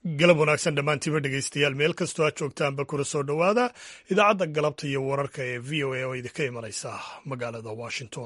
galab wanaagsan dhammaantiiba dhegaystayaal meel kastoo aad joogtaanba kuna soo dhowaada idaacadda galabta iyo wararka ee v o a oo idinka imanaysa magaalada washington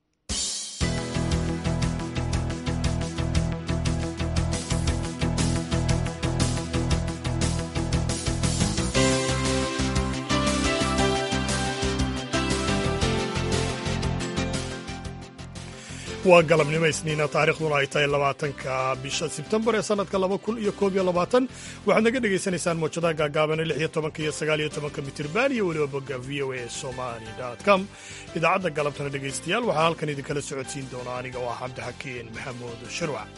waa galabnimo isniina taarikhduna ay tahay labaatanka bisha sebtembar ee sanadka laba kun iyo koob iyo labaatan waxaad naga dhegaysanaysaan mawjadaha gaagaabane lix iyo tobanka iyo sagaal iyo tobanka mitirban iyo weliba bogga v o a somali com idaacadda galabtana dhegaystayaal waxaa halkan idinkala socodsiin doona aniga oo ah cabdixakiin maxamuud shirwac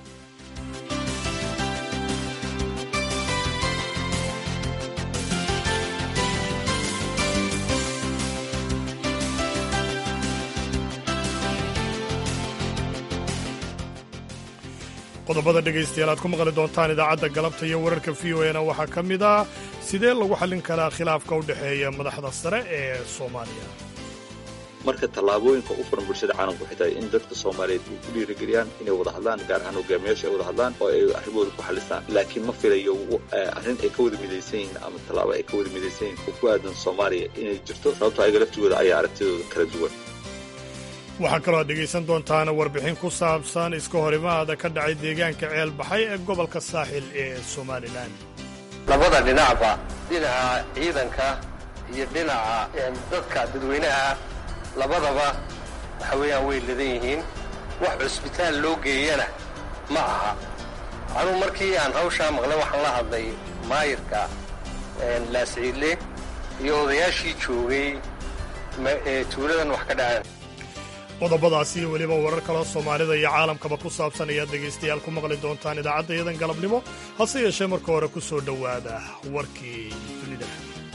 qodobada dhegaystayaal aad ku maqli doontaan idaacadda galabta iyo wararka v o na waxaa ka mid ah sidee lagu xallin karaa khilaafka u dhexeeya madaxda sare ee soomaaliya marka tallaabooyinka u furan bulshada caalamku waxay tahay in dadka soomaaliyeed ay ku dhiirigeliyaan inay wada hadlaan gaar ahaan hogaamiyaasha ay wada hadlaan oo ay arrimahooda ku xallistaan laakiin ma filayo arrin ay ka wada midaysan yihiin ama tallaabo ay ka wada midaysan yihin oo ku aadan soomaaliya inay jirto sababto ayaga laftigooda ayaa aragtidooda kala duwan waxaa kaloo aad dhegaysan doontaan warbixin ku saabsan iska horimaada ka dhacay deegaanka ceel baxay ee gobolka saaxil ee somalilan labada dhinacba dhinaca ciidanka iyo dhinaca dadka dadweynaha labadaba waxa weeyaan way ladan yihiin wax cusbitaal loo geeyana ma aha anuu markii aan hawshaa maqlay waxaan la hadlay maayirka laasciidle iyo odayaashii joogay tuuladan wax ka dhaceen qodobadaasi iyo weliba warar kaloo soomaalida iyo caalamkaba ku saabsan ayaad dhegaystayaal ku maqli doontaan idaacadda iyadan galabnimo hase yeeshee marka hore ku soo dhowaada warkii dunida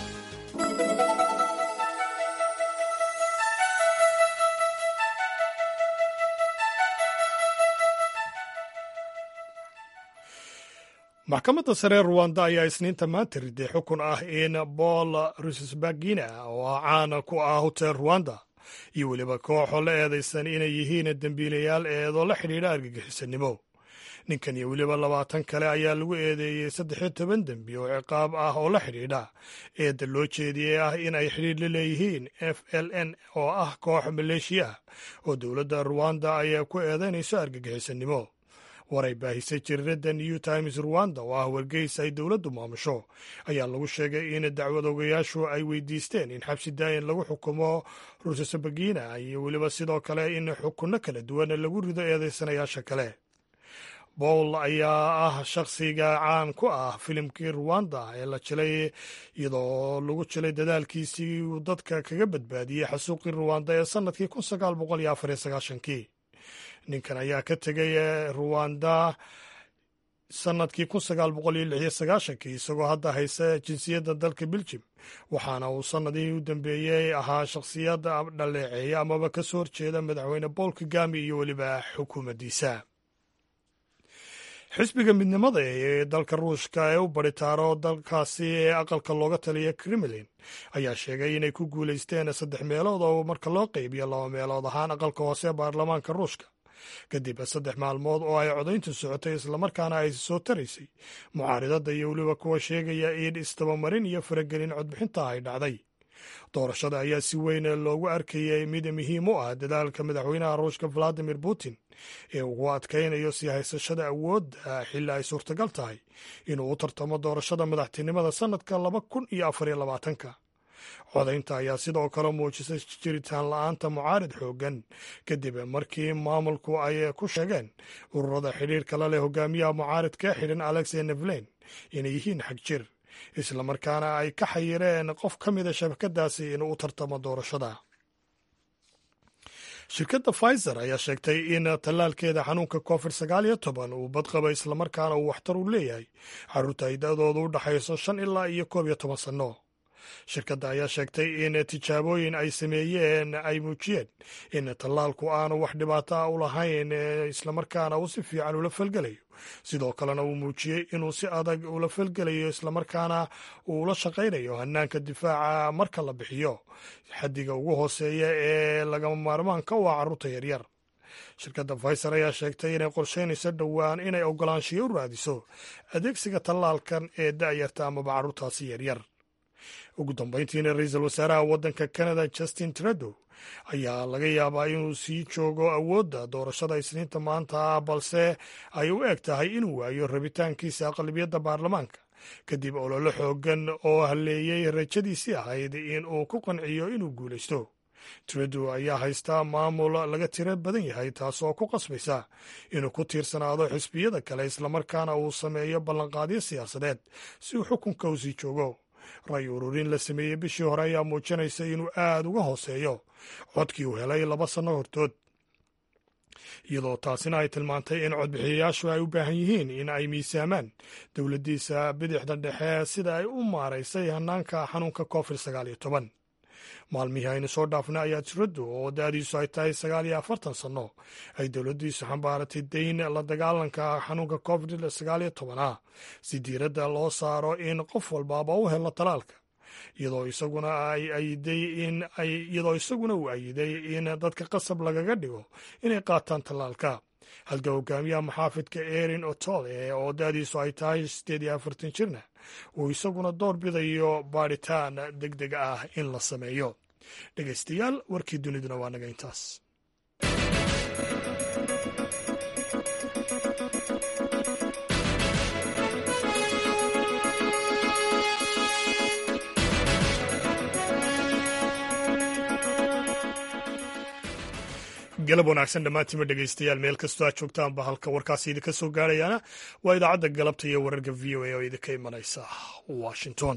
maxkamadda sare ee ruwanda ayaa isniinta maanta riday xukun ah in paul rusesbagina oo ah caan ku ah hotel ruwanda iyo weliba kooxoo la eedaysan inay yihiin dembiilayaal eedoo la xidhiidha argagixisanimo ninkan iyo weliba labaatan kale ayaa lagu eedeeyey saddexiyo toban dembi oo ciqaab ah oo la xidhiidha eedda loo jeediyey ah in ay xidhiidh la leeyihiin f l n oo ah koox maleeshiya ah oo dowladda ruwanda ayaa ku eedaynayso argagixisanimo waray baahisay jiriirada new times ruwanda oo ah wargeys ay dowladdu maamusho ayaa lagu sheegay in dacwad ogayaashu ay weydiisteen in xabsi daayin lagu xukumo rusesabagina iyo weliba sidoo kale in xukunno kala duwan lagu rido eedaysanayaasha kale bowl ayaa ah shakhsiga caan ku ah filimkii ruwanda ee la jilay iyadoo lagu jilay dadaalkiisii uu dadka kaga badbaadiyey xasuuqii ruwanda ee sannadkii kun sagaal boqol iyo afar iyo sagaashankii ninkan ayaa ka tegay ruwanda sannadkii kun sagaal boqol iyo lix iyo sagaashankii isagoo hadda haysa jinsiyadda dalka beljim waxaana uu sannadihii u dambeeyey ahaa shakhsiyadda dhaleeceeya amaba ka soo horjeeda madaxweyne bool kagami iyo weliba xukuumaddiisa xisbiga midnimada ee dalka ruushka ee u baritaaro dalkaasi ee aqalka looga taliya kremlin ayaa sheegay inay ku guulaysteen saddex meelood oo marka loo qaybiyo laba meelood ahaan aqalka hoose ee baarlamaanka ruushka kadib saddex maalmood oo ay codayntu socotay islamarkaana ay soo taraysay mucaaridadda iyo weliba kuwa sheegaya in istabamarin iyo faragelin codbixinta ay dhacday doorashada ayaa si weyn loogu arkayay mid muhiim u ah dadaalka madaxweynaha ruushka valadimir putin ee ugu adkaynayo sii haysashada awoodda xilli ay suurtagal tahay inuu u tartamo doorashada madaxtinimada sannadka laba kun iyo afar iyo labaatanka codaynta ayaa sidoo kale muujisay jiritaan la-aanta mucaarid xooggan kadib markii maamulku ay ku sheegeen ururada xidhiirka la leh hogaamiyaha mucaaridka ee xidhan alexey nevlen inay yihiin xag jir islamarkaana ay ka xayireen qof ka mida shabakadaasi inuu u tartamo doorashada shirkadda pfizer ayaa sheegtay in tallaalkeeda xanuunka covid sagaal iyo toban uu badqaba islamarkaana uu waxtar u leeyahay carruurta ay da-doodu u dhaxayso shan ilaa iyo koob iyo toban sanno shirkadda ayaa sheegtay in tijaabooyin ay sameeyeen ay muujiyeen in tallaalku aanu wax dhibaato ah u lahayn islamarkaana uu si fiican ula falgelayo sidoo kalena uu muujiyey inuu si adag ula falgelayo islamarkaana uu ula shaqaynayo hanaanka difaaca marka la bixiyo xaddiga ugu hooseeya ee lagama maarmaanka u ah carruurta yaryar shirkadda faiser ayaa sheegtay inay qorsheynayso dhowaan inay ogolaanshiyo u raadiso adeegsiga tallaalkan ee da'yarta amaba carruurtaasi yaryar ugu dambayntiina ra-iisul wasaaraha waddanka canada justin trudeau ayaa laga yaabaa inuu sii joogo awoodda doorashada isniinta maanta ah balse ay u eg tahay inuu waayo rabitaankiisa aqlabiyadda baarlamaanka kadib ololo xoogan oo halleeyey rajadiisii ahayd in uu ku qanciyo inuu guulaysto trudeau ayaa haystaa maamul laga tiro badan yahay taasoo ku qasbaysa inuu ku tiirsanaado xisbiyada kale islamarkaana uu sameeyo ballanqaadyo siyaasadeed si uu xukunka u sii joogo ray ururin la sameeyey bishii hore ayaa muujinaysa inuu aad uga hooseeyo codkii uu helay laba sanno hortood iyadoo taasina ay tilmaantay in codbixiyayaashu ay u baahan yihiin in ay miisaamaan dowladdiisa bidixda dhexe sida ay u maaraysay hanaanka xanuunka covid sagaal iyo toban maalmihii aynu soo dhaafnay ayaa tiradu oo da-diisu ay tahay sagaal iyo afartan sanno ay dowladdiisu xambaaratay dayn la dagaalanka xanuunka covid sagaal iyo tobanah si diiradda loo saaro in qof walbaaba u helo talaalka iyadoo isaguna ay ayiday in ay iyadoo isaguna uu ayiday in dadka qasab lagaga dhigo inay qaataan tallaalka halka hogaamiyaha maxaafidka erin otole oo da-diisu ay tahay siddeed iyo afartan jirna uu isaguna door bidayo baadhitaan deg deg ah in la sameeyo dhegaystayaal warkii duniduna waa naga intaas galab wanaagsan dhammaantiima dhegaystayaal meel kastoo aad joogtaanba halka warkaasi idinka soo gaarayaana waa idaacadda galabta iyo wararka v o a oo idinka imanaysa washington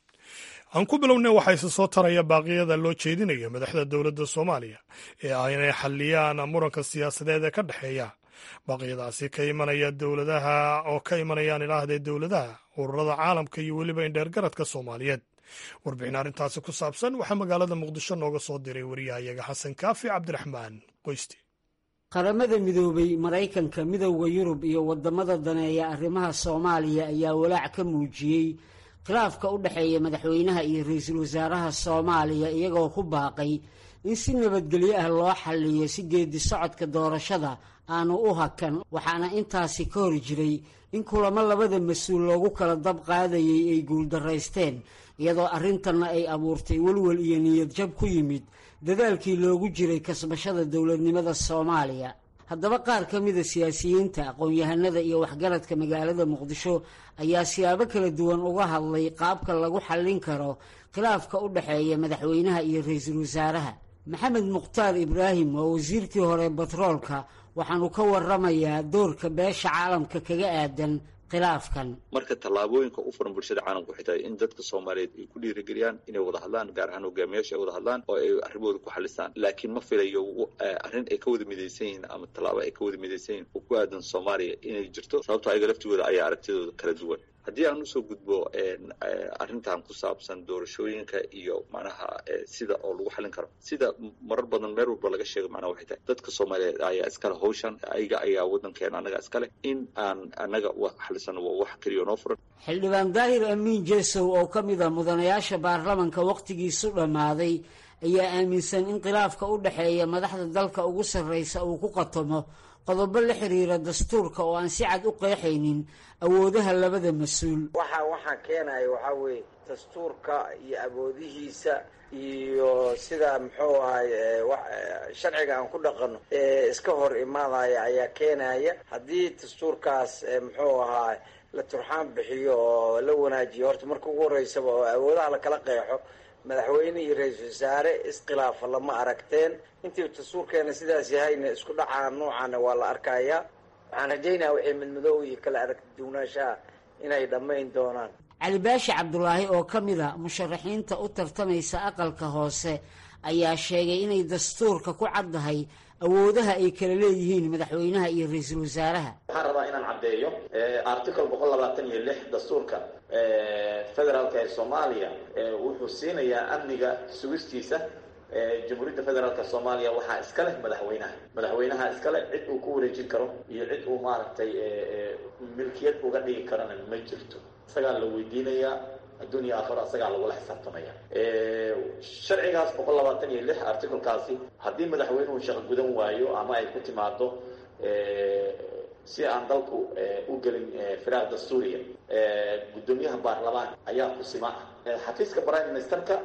aan ku bilownay waxaa isa soo taraya baaqiyada loo jeedinayo madaxda dowladda soomaaliya ee ah inay xalliyaan muranka siyaasadeed ee ka dhexeeya baaqyadaasi ka imanaya dowladaha oo ka imanayaan ilaahdee dowladaha ururada caalamka iyo weliba indheergaradka soomaaliyeed warbixin arrintaasi ku saabsan waxaa magaalada muqdisho nooga soo diray wariyahayaga xasan kaafi cabdiraxmaan qoysti qaramada midoobay maraykanka midowda yurub iyo waddamada daneeya arrimaha soomaaliya ayaa walaac ka muujiyey khilaafka u dhexeeya madaxweynaha iyo ra-iisul wasaaraha soomaaliya iyagoo ku baaqay in si nabadgelyo ah loo xalliyo si geedi socodka doorashada aanu u hakan waxaana intaasi ka hor jiray in kulamo labada mas-uul loogu kala dab qaadayay ay guuldaraysteen iyadoo arrintanna ay abuurtay welwel iyo niyad jab ku yimid dadaalkii loogu jiray kasbashada dowladnimada soomaaliya haddaba qaar ka mida siyaasiyiinta aqoon-yahanada iyo waxgaradka magaalada muqdisho ayaa siyaabo kala duwan uga hadlay qaabka lagu xallin karo khilaafka u dhexeeya madaxweynaha iyo ra-iisul wasaaraha maxamed mukhtaar ibraahim waa wasiirkii hore batroolka waxaanu ka waramayaa doorka beesha caalamka kaga aadan khilaafkan marka tallaabooyinka u furan bulshada caalamku waxay tahay in dadka soomaaliyeed ay ku dhiirigeliyaan inay wada hadlaan gaar ahaan hogaamiyaasha ay wada hadlaan oo ay arrimahooda ku xalistaan laakiin ma filayo arrin ay ka wada midaysan yihiin ama tallaabo ay ka wada midaysan yihin oo ku aadan soomaaliya inay jirto sababto ayaga laftigooda ayaa aragtidooda kala duwan haddii aan usoo gudbo arrintan ku saabsan doorashooyinka iyo macnaha sida oo lagu xalin karo sida marar badan meel walba laga sheego macnaha waxay tahay dadka soomaaliyeed ayaa iskale hawshan ayaga ayaa waddankeena annaga iskale in aan annaga xalisano waa wax keliya noo furan xildhibaan daahir amiin jesow oo ka mid a mudanayaasha baarlamanka wakhtigiisu dhammaaday ayaa aaminsan in khilaafka u dhexeeya madaxda dalka ugu sarraysa uu ku qatomo qodobo la xiriira dastuurka oo aan si cad u qeexaynin awoodaha labada mas-uul waxa waxaa keenaya waxaa weeye dastuurka iyo awoodihiisa iyo sida muxuu ahay sharciga aan ku dhaqano ee iska hor imaadaya ayaa keenaya haddii dastuurkaas muxuu ahaa la turxaan bixiyo oo la wanaajiyo horta marka ugu horeysaba oo awoodaha lakala qeexo madaxweyne iyo ra-iisul wasaare iskhilaafa lama aragteen intii dastuurkeena sidaas yahayna isku dhacaa noocaana waa la arkayaa waxaan rajaynaya wixii midmadoow iyo kala aragti duwnaanshaha inay dhammayn doonaan cali baashi cabdulaahi oo ka mid a musharaxiinta u tartamaysa aqalka hoose ayaa sheegay inay dastuurka ku caddahay awoodaha ay kala leeyihiin madaxweynaha iyo ra-iisul wasaaraha waxaan rabaa inaan caddeeyo article boqol labaatan iyo lix dastuurka federaalka ee soomaaliya wuxuu siinayaa amniga sugistiisa jamhuuriyadda federaalka soomaaliya waxaa iska leh madaxweynaha madaxweynaha iskale cid uu ku wareejin karo iyo cid uu maaragtay milkiyad uga dhigi karana ma jirto isagaa la weydiinayaa adduun iyo aakhiro asagaa lagula xisaabtamaya sharcigaas boqol labaatan iyo lix articlekaasi haddii madaxweynuhu shaqo gudan waayo ama ay ku timaado si aan dalku u gelin firaaq dastuuriya guddoomiyaha baarlamaanka ayaa kusima ah xafiiska prime ministerka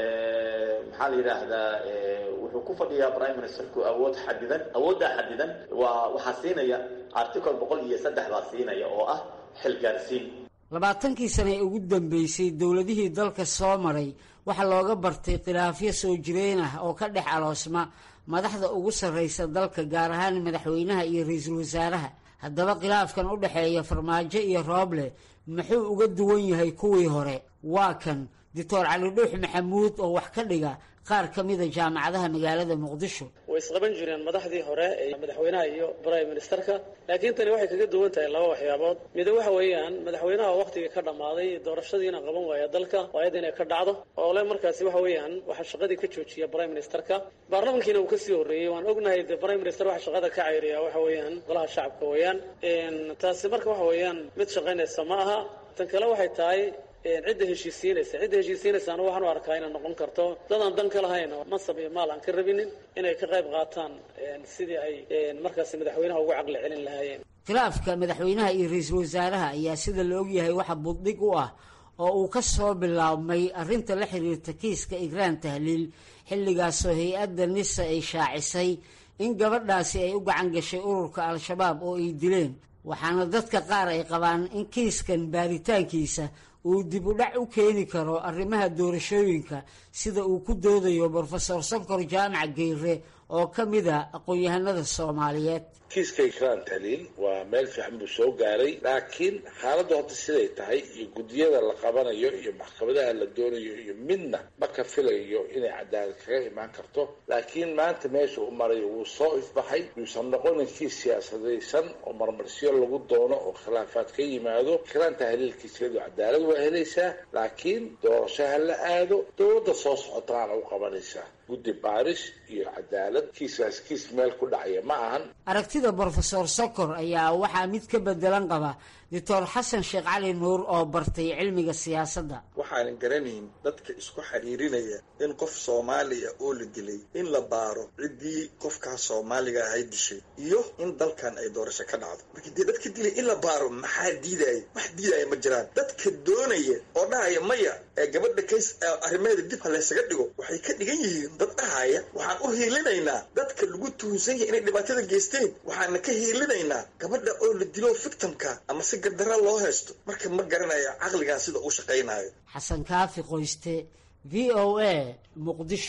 maxaa la yidhaahdaa wuxuu ku fadhiyaa prime ministerku awood xadidan awooddaa xadidan waa waxaa siinaya article boqol iyo saddex baa siinaya oo ah xilgaarsiin labaatankii sane ee ugu dambeysay dowladihii dalka soo maray waxaa looga bartay khilaafyo soo jireen ah oo ka dhex aloosma madaxda ugu sarraysa dalka gaar ahaan madaxweynaha iyo ra-iisul wasaaraha haddaba khilaafkan u dhexeeya farmaajo iyo rooble muxuu uga duwan yahay kuwii hore waa kan doctor cali dhuux maxamuud oo wax ka dhiga qaar ka mida jaamacadaha magaalada muqdisho way isqaban jireen madaxdii hore ee madaxweynaha iyo prime ministerka laakiin tani waxay kaga duwan tahay laba waxyaabood mida waxa weeyaan madaxweynaha waqtigii ka dhammaaday doorashadiina qaban waaya dalka waayad inay ka dhacdo oo le markaasi waxa weeyaan waxaa shaqadii ka joojiya prime ministerka baarlamankiina uu kasii horreeyey waan ognahay de prime minister waxa shaqada ka cayriya waxa weeyaan golaha shacabka weeyaan taasi marka waxa weeyaan mid shaqaynaysa ma aha tan kale waxay tahay cidda heshiisiinaysa cidda heshiisiinaysaana waxaan u arkaa inay noqon karto dadaan dan ka lahayn oo mansab iyo maal aan ka rabinin inay ka qayb qaataan sidii ay markaasi madaxweynaha ugu caqli celin lahaayeen khilaafka madaxweynaha iyo ra-iisul wasaaraha ayaa sida la ogyahay waxa buddhig u ah oo uu ka soo bilaabmay arrinta la xiriirta kiiska igraan tahliil xilligaasoo hay-adda nisa ay shaacisay in gabadhaasi ay u gacan gashay ururka al-shabaab oo ay dileen waxaana dadka qaar ay qabaan in kiiskan baaritaankiisa uu dib u dhac u keeni karo arrimaha doorashooyinka sida uu ku doodayo brofesor sankor jaamac geyre oo ka mida aqoon-yahanada soomaaliyeed kiiska ikraan tahliil waa meel fiican buu soo gaaray laakiin xaaladdu hadda siday tahay iyo guddiyada la qabanayo iyo maxkamadaha la doonayo iyo midna ma ka filayo inay cadaalad kaga imaan karto laakiin maanta meesha u marayo wuu soo ifbaxay yuusan noqonin kiis siyaasadaysan oo marmarsiyo lagu doono oo khilaafaad ka yimaado ikraan tahliilkiisiyadu cadaalad waa helaysaa laakiin doorasho ha la aado dowladda soo socotaana u qabanaysaa guddi baaris iyo cadaalad kiiskaas kiis meel ku dhacaya ma ahan aragtida brofesor sokor ayaa waxaa mid ka bedelan qaba doctor xasan sheekh cali nuur oo bartay cilmiga siyaasadda waxaanan garanayn dadka isku xiriirinaya in qof soomaaliya oo la dilay in la baaro ciddii qofkaas soomaaliga ahay dishay iyo in dalkan ay doorasho ka dhacdo marka dee dadka dilay in la baaro maxaa diidaya wax diidaya ma jiraan dadka doonaya oo dhahaya maya ee gabadha kays arrimeeda dib ha laysaga dhigo waxay ka dhigan yihiin dad dhahaya waxaan u hiilinaynaa dadka lagu tuhunsan yahay inay dhibaatada geysteen waxaana ka hiilinaynaa gabadha oo la dilo victimka ama si gardara loo haysto marka ma garanayo caqligan sida uu shaqaynayo xasan kaafi qoyste v o a muqdisho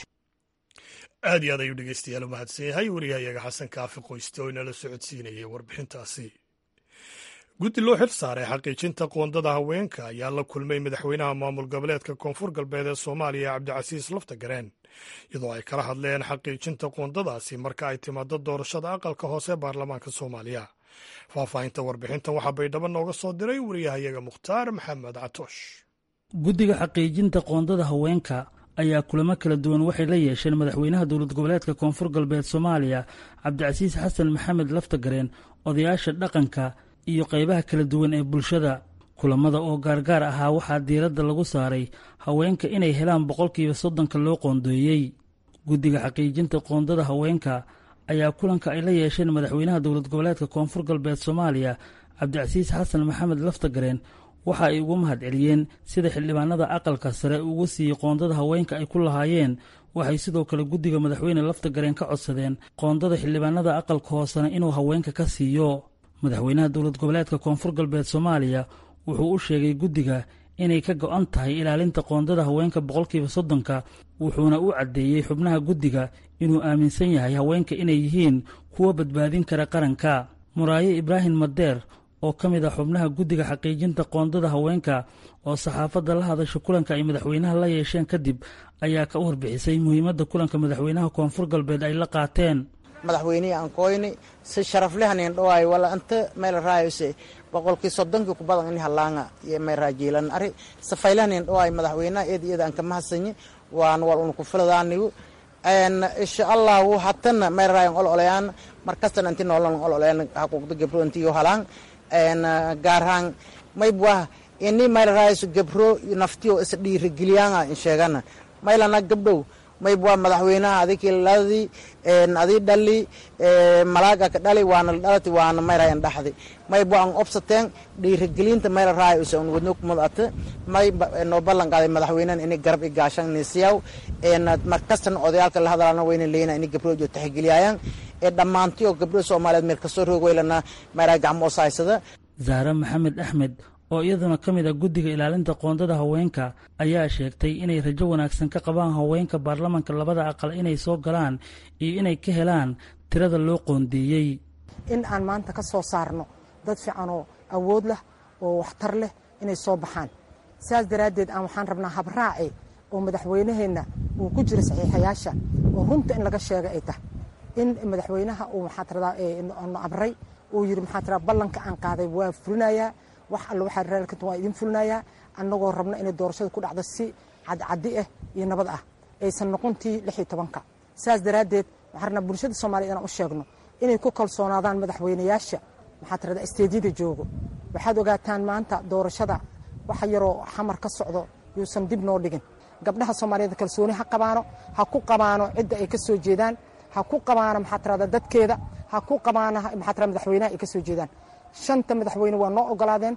aad iyo aad ayuu dhegeystayaal u mahadsan yahay wariyahayaga xasan kaafi qoyste oo inala socodsiinayay warbixintaasi guddi loo xil saaray xaqiijinta qoondada haweenka ayaa la kulmay madaxweynaha maamul goboleedka koonfur galbeed ee soomaaliya cabdicasiis laftagareen iyadoo ay kala hadleen xaqiijinta qoondadaasi marka ay timaado doorashada aqalka hoose baarlamaanka soomaaliya faahfaahinta warbixintan waxaa baydhabo nooga soo diray wariyahayaga mukhtaar maxamed catoosh guddiga xaqiijinta qoondada haweenka ayaa kulamo kala duwan waxay la yeesheen madaxweynaha dowlad goboleedka koonfur galbeed soomaaliya cabdicasiis xasan maxamed laftagareen odayaasha dhaqanka iyo qaybaha kala duwan ee bulshada kulamada oo gaargaar ahaa waxaa diiradda lagu saaray haweenka inay helaan boqolkiiba soddonka loo qoondeeyey guddiga xaqiijinta qoondada haweenka ayaa kulanka ay la yeesheen madaxweynaha dowlad goboleedka koonfur galbeed soomaaliya cabdicasiis xasan maxamed laftagareen waxa ay ugu mahad celiyeen sida xildhibaanada aqalka sare ugu siiyey qoondada haweenka ay ku lahaayeen waxay sidoo kale guddiga madaxweyne laftagareen ka codsadeen qoondada xildhibaanada aqalka hoosena inuu haweenka ka siiyo madaxweynaha dowlad goboleedka koonfur galbeed soomaaliya wuxuu u sheegay guddiga inay ka go-an tahay ilaalinta qoondada haweenka boqolkiiba soddonka wuxuuna u caddeeyey xubnaha guddiga inuu aaminsan yahay haweenka inay yihiin kuwa badbaadin kara qaranka muraaye ibraahim madeer oo ka mid ah xubnaha guddiga xaqiijinta qoondada haweenka oo saxaafadda la hadasha kulanka ay madaxweynaha la yeesheen kadib ayaa ka warbixisay muhiimadda kulanka madaxweynaha koonfur galbeed ay la qaateen madaxweynihii aan koyni si sharaflehanin dhawaayo wala anta meel raayose boqolkii soddonkii ku badan ini halaanga iyo meel raajiilan ari safaylahanin dhawaayo madaxweynaha eed iyada aan kama hasanyi waan wal una ku filadaanigu insha allahu hatana meel raayan ol olayaan markastana inti noolan ol olayaan haquuqda gabro intiyo halaan gaarhaan maybwah ini mayla raayso gabro naftiyo is dhiirigeliyaanga in sheegana maylana gabdhow mayb waa madaxweynaha adikii ladii adii dhali malaaga ka dhali waana dhalati waana mayrayan dhaxdi mayb waa an obsateen dhiirigelinta mayla raay usa un wadno kumad may noo ballan qaaday madaxweynahan ini garab i gaashan nisiyaw markastana odayaalka la hadalana wayna leeyna ini gabrojo taxigeliyaayaan ee dhammaantiyo gabdho soomaaliyeed meel kastoo roog weylana mayraa gacmo osahaysada zahre maxamed axmed oo iyaduna ka mid a guddiga ilaalinta qoondada haweenka ayaa sheegtay inay rajo wanaagsan ka qabaan haweenka baarlamanka labada aqal inay soo galaan iyo inay ka helaan tirada loo qoondeeyey in aan maanta ka soo saarno dad fiican oo awood leh oo waxtar leh inay soo baxaan saas daraaddeed aan waxaan rabnaa habraaci oo madaxweynaheenna uu ku jiro saxiixayaasha oo runta in laga sheega ay tahay in madaxweynaha uu maxaa tiradaa nu amray uu yidhi maxaa tiradaa ballanka aan qaaday waa fulinayaa wax alle waxaa raalkanta waa idin fulinayaa annagoo rabno inay doorashada ku dhacdo si cadcaddi ah iyo nabad ah aysan noqontii lix iyo tobanka saas daraaddeed waxaan rabnaa bulshada soomaliya inaan u sheegno inay ku kalsoonaadaan madaxweynayaasha maxaa tirada isteedyada joogo waxaad ogaataan maanta doorashada waxa yaroo xamar ka socdo yuusan dib noo dhigin gabdhaha soomaaliyeed kalsooni ha qabaano ha ku qabaano cidda ay ka soo jeedaan ha ku qabaano maxaa tirada dadkeeda ha ku qabaano maxaa tirada madaxweynaha ay ka soo jeedaan shanta madaxweyne waa noo ogolaadeen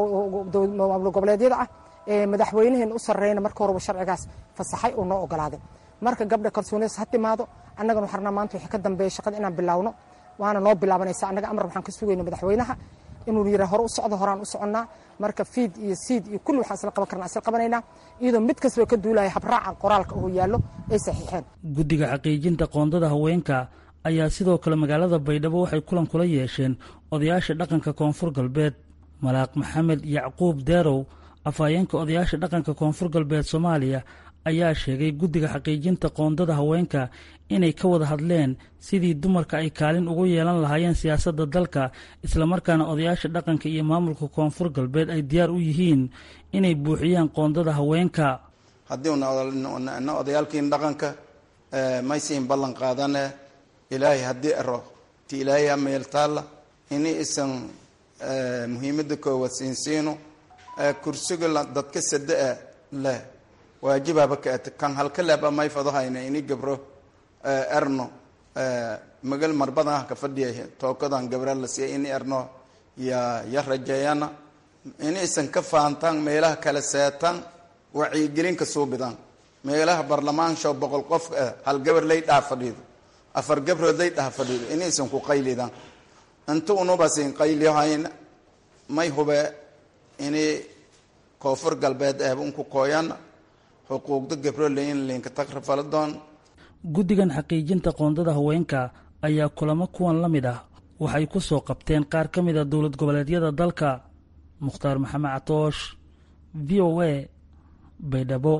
maamul goboleedyada ah madaxweynaheen u sarreyna marka horeba sharcigaas fasaxay oo noo ogolaaday marka gabdha kalsoonidaas ha timaado annagana waxaan rabnaa maanta wixii ka dambeeya shaqada inaan bilaawno waana noo bilaabanaysa annaga amar waxaan ka sugayna madaxweynaha inuu yidhaa hore u socdo horaan u soconnaa marka fiid iyo siid iyo kulli waxaan isla qaban karnaa isla qabanaynaa iyadoo mid kastaba ka duulaya habraaca qoraalka oo yaallo ay saxiixeen guddiga xaqiijinta qoondada haweenka ayaa sidoo kale magaalada baydhabo waxay kulan kula yeesheen odayaasha dhaqanka koonfur galbeed malaaq maxamed yacquub deerow afhayeenka odayaasha dhaqanka koonfur galbeed soomaaliya ayaa sheegay guddiga xaqiijinta qoondada haweenka inay ka wada hadleen sidii dumarka ay kaalin ugu yeelan lahaayeen siyaasadda dalka islamarkaana odayaasha dhaqanka iyo maamulka koonfur galbeed ay diyaar u yihiin inay buuxiyaan qoondada haweenka haddii una odayaalkiin dhaqanka maysiin ballan qaadane ilaahay haddii aro ti ilaahay ameeltaalla ini isan muhiimada koowaad siinsiino kursiga dadka sada-a leh waajibaaba kaat kan halka leeba may fadahayna ini gabro erno magal marbadan ka fadhiya tookadan gabra la siiya ini erno ya ya rajeeyana ini isan ka faantaan meelaha kala seetaan wacyigelinka suubidaan meelaha barlamaansho boqol qof hal gabar lay dhaa fadhiido afar gabrood lay dhaha fadhiido inaysan ku qaylidaan inta unubasin qaylihayna may hube ini koonfur galbeed eeb unku kooyana xuquuqda gabro layin linka tagrafaladoon guddigan xaqiijinta qoondada haweenka ayaa kulamo kuwan la mid ah waxay ku soo qabteen qaar ka mid a dowlad goboleedyada dalka mukhtaar maxamed catoosh v o a baydhabo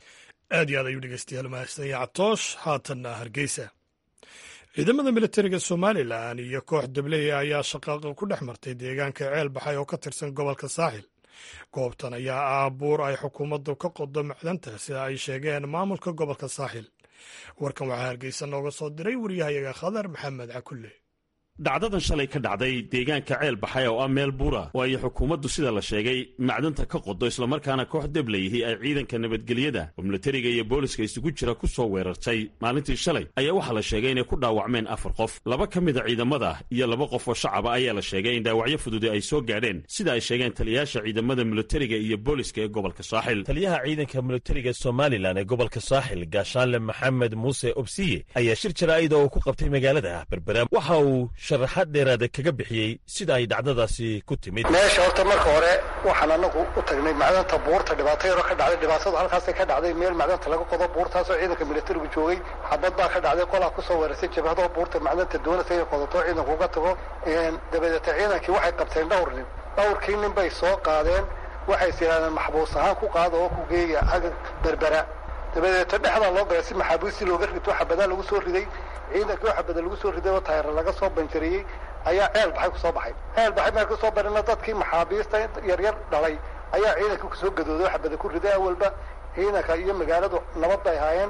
aad iyo aad ayuu dhegeystayaal mahadsanaya catoosh haatanna hargeysa ciidamada militariga somalilan iyo koox dabley ayaa shaqaaqa ku dhex martay deegaanka ceel baxay oo ka tirsan gobolka saaxil goobtan ayaa ah buur ay xukuumaddu ka qodo macdanta sida ay sheegeen maamulka gobolka saaxil warkan waxaa hargeysa nooga soo diray waryahayaga khadar maxamed cakulle dhacdadan shalay ka dhacday deegaanka ceel baxay oo ah meel buura oo ay xukuumaddu sida la sheegay macdanta ka qodo islamarkaana koox deblayihii ay ciidanka nabadgelyada oo militariga iyo booliska isugu jira ku soo weerartay maalintii shalay ayaa waxaa la sheegay inay ku dhaawacmeen afar qof laba ka mida ciidamada iyo laba qof oo shacaba ayaa la sheegay in dhaawacyo fududi ay soo gaadheen sida ay sheegeen taliyayaasha ciidamada militariga iyo booliska ee gobolka saaxil taliyaha ciidanka militariga somalilan ee gobolka saaxil gaashaanle maxamed muuse obsiye ayaa shir jaraa'ida oo ku qabtay magaalada berbera waxa uu sharaxaad dheeraada kaga bixiyey sida ay dhacdadaasi ku timid meesha horta marka hore waxaan anagu u tagnay macdanta buurta dhibaato yaroo ka dhacday dhibaatadu halkaasay ka dhacday meel macdanta laga qodo buurtaasoo ciidanka militarigu joogay xabad baa ka dhacday qolaa kusoo weerartay jabhadoo buurta macdanta doonaysa inay qodato ciidanku uga tago dabadeeta ciidankii waxay qabteen dhowr nin dhowrkii nin bay soo qaadeen waxay is yidhahdeen maxbuus ahaan ku qaada oo ku geeya aga berbera dabadeeta dhexdaa loo galay si maxaabiistii looga rito xabadaa lagu soo riday ciidankii oo xabada lagu soo riday oo taayara laga soo banjariyey ayaa ceel baxay kusoo baxay ceel baxay marka kusoo barina dadkii maxaabiista yaryar dhalay ayaa ciidankii kusoo gadooday oo xabada ku riday awalba ciidanka iyo magaaladu nabad bay ahaayeen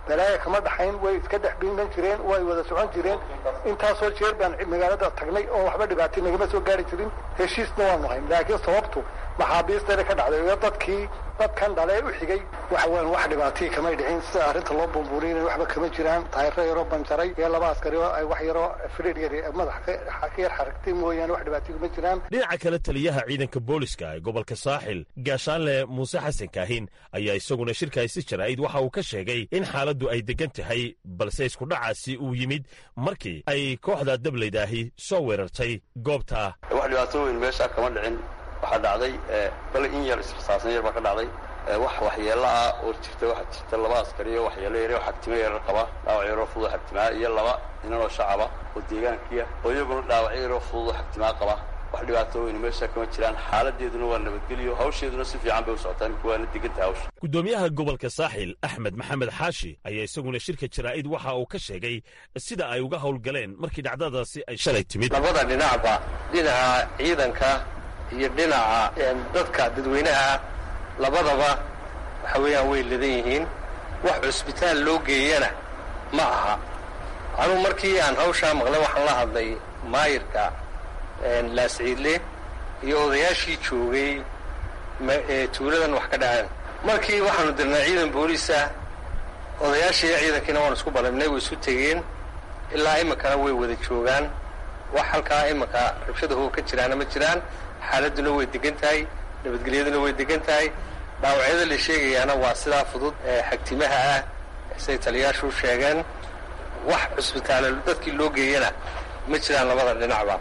balaaya kama dhaxayn way iska dhex biiman jireen way wada socon jireen intaasoo jeer baan magaalada tagnay oo waxba dhibaatay nagama soo gaari jirin heshiisna waanu hayn laakiin sababtu maxaabiistana ka dhacday iyo dadkii dadkan dhale u xigay waxa weyan wax dhibaatay kamay dhicin sida arrinta loo bumbuurinay waxba kama jiraan taayiro yaroo banjaray iyo laba askari oo ay wax yaroo firiir yar madax ka yar xaragtay mooyaane wax dhibaatay kuma jiraan dhinaca kale taliyaha ciidanka booliska ee gobolka saaxil gaashaanle muuse xasan kaahin ayaa isaguna shirkaasi jaraa'id waxa uu ka sheegay in xaaladdu ay degan tahay balse iskudhacaasi uu yimid markii ay kooxda dablaydaahi soo weerartay goobta wax dhibaatooyin meesha kama dhicin waxaa dhacday bale in yar israsaasan yar baa ka dhacday wax waxyeello ah oo jirta waxaa jirta laba askari oo waxyeello yar oo xagtimo yarar qaba dhaawac yaroo fudud xagtimaa iyo laba inanoo shacaba oo deegaankiya oo iyaguna dhaawacyo yaroo fudud oo xagtimaa qaba wax dhibaatooyin meesha kama jiraan xaaladeeduna waa nabadgelyo hawsheeduna si fiican bay u socotaa imika waana deganta hawsha gudoomiyaha gobolka saaxil axmed maxamed xaashi ayaa isaguna shirka jaraa'id waxa uu ka sheegay sida ay uga howlgaleen markii dhacdadaasi ay shalay timid labada dhinacba dhinaca ciidanka iyo dhinaca dadka dadweynaha labadaba waxa weeyaan way ladan yihiin wax cusbitaal loo geeyana ma aha anugu markii aan hawshaa maqlay waxaan la hadlay maayirka laasciidle iyo odayaashii joogay ee tuuladan wax ka dhaceen markii waxaanu dirnay ciidan booliisa odayaashii iyo ciidankiina waanu isku balibnay way isu tegeen ilaa iminkana way wada joogaan wax halkaa iminka rabshadaho ka jiraana ma jiraan xaaladuna way degan tahay nabadgelyaduna way degan tahay dhaawacyada la sheegayaana waa sidaa fudud ee xagtimaha ah say taliyaashu sheegeen wax cusbitaale dadkii loo geeyana ma jiraan labada dhinacba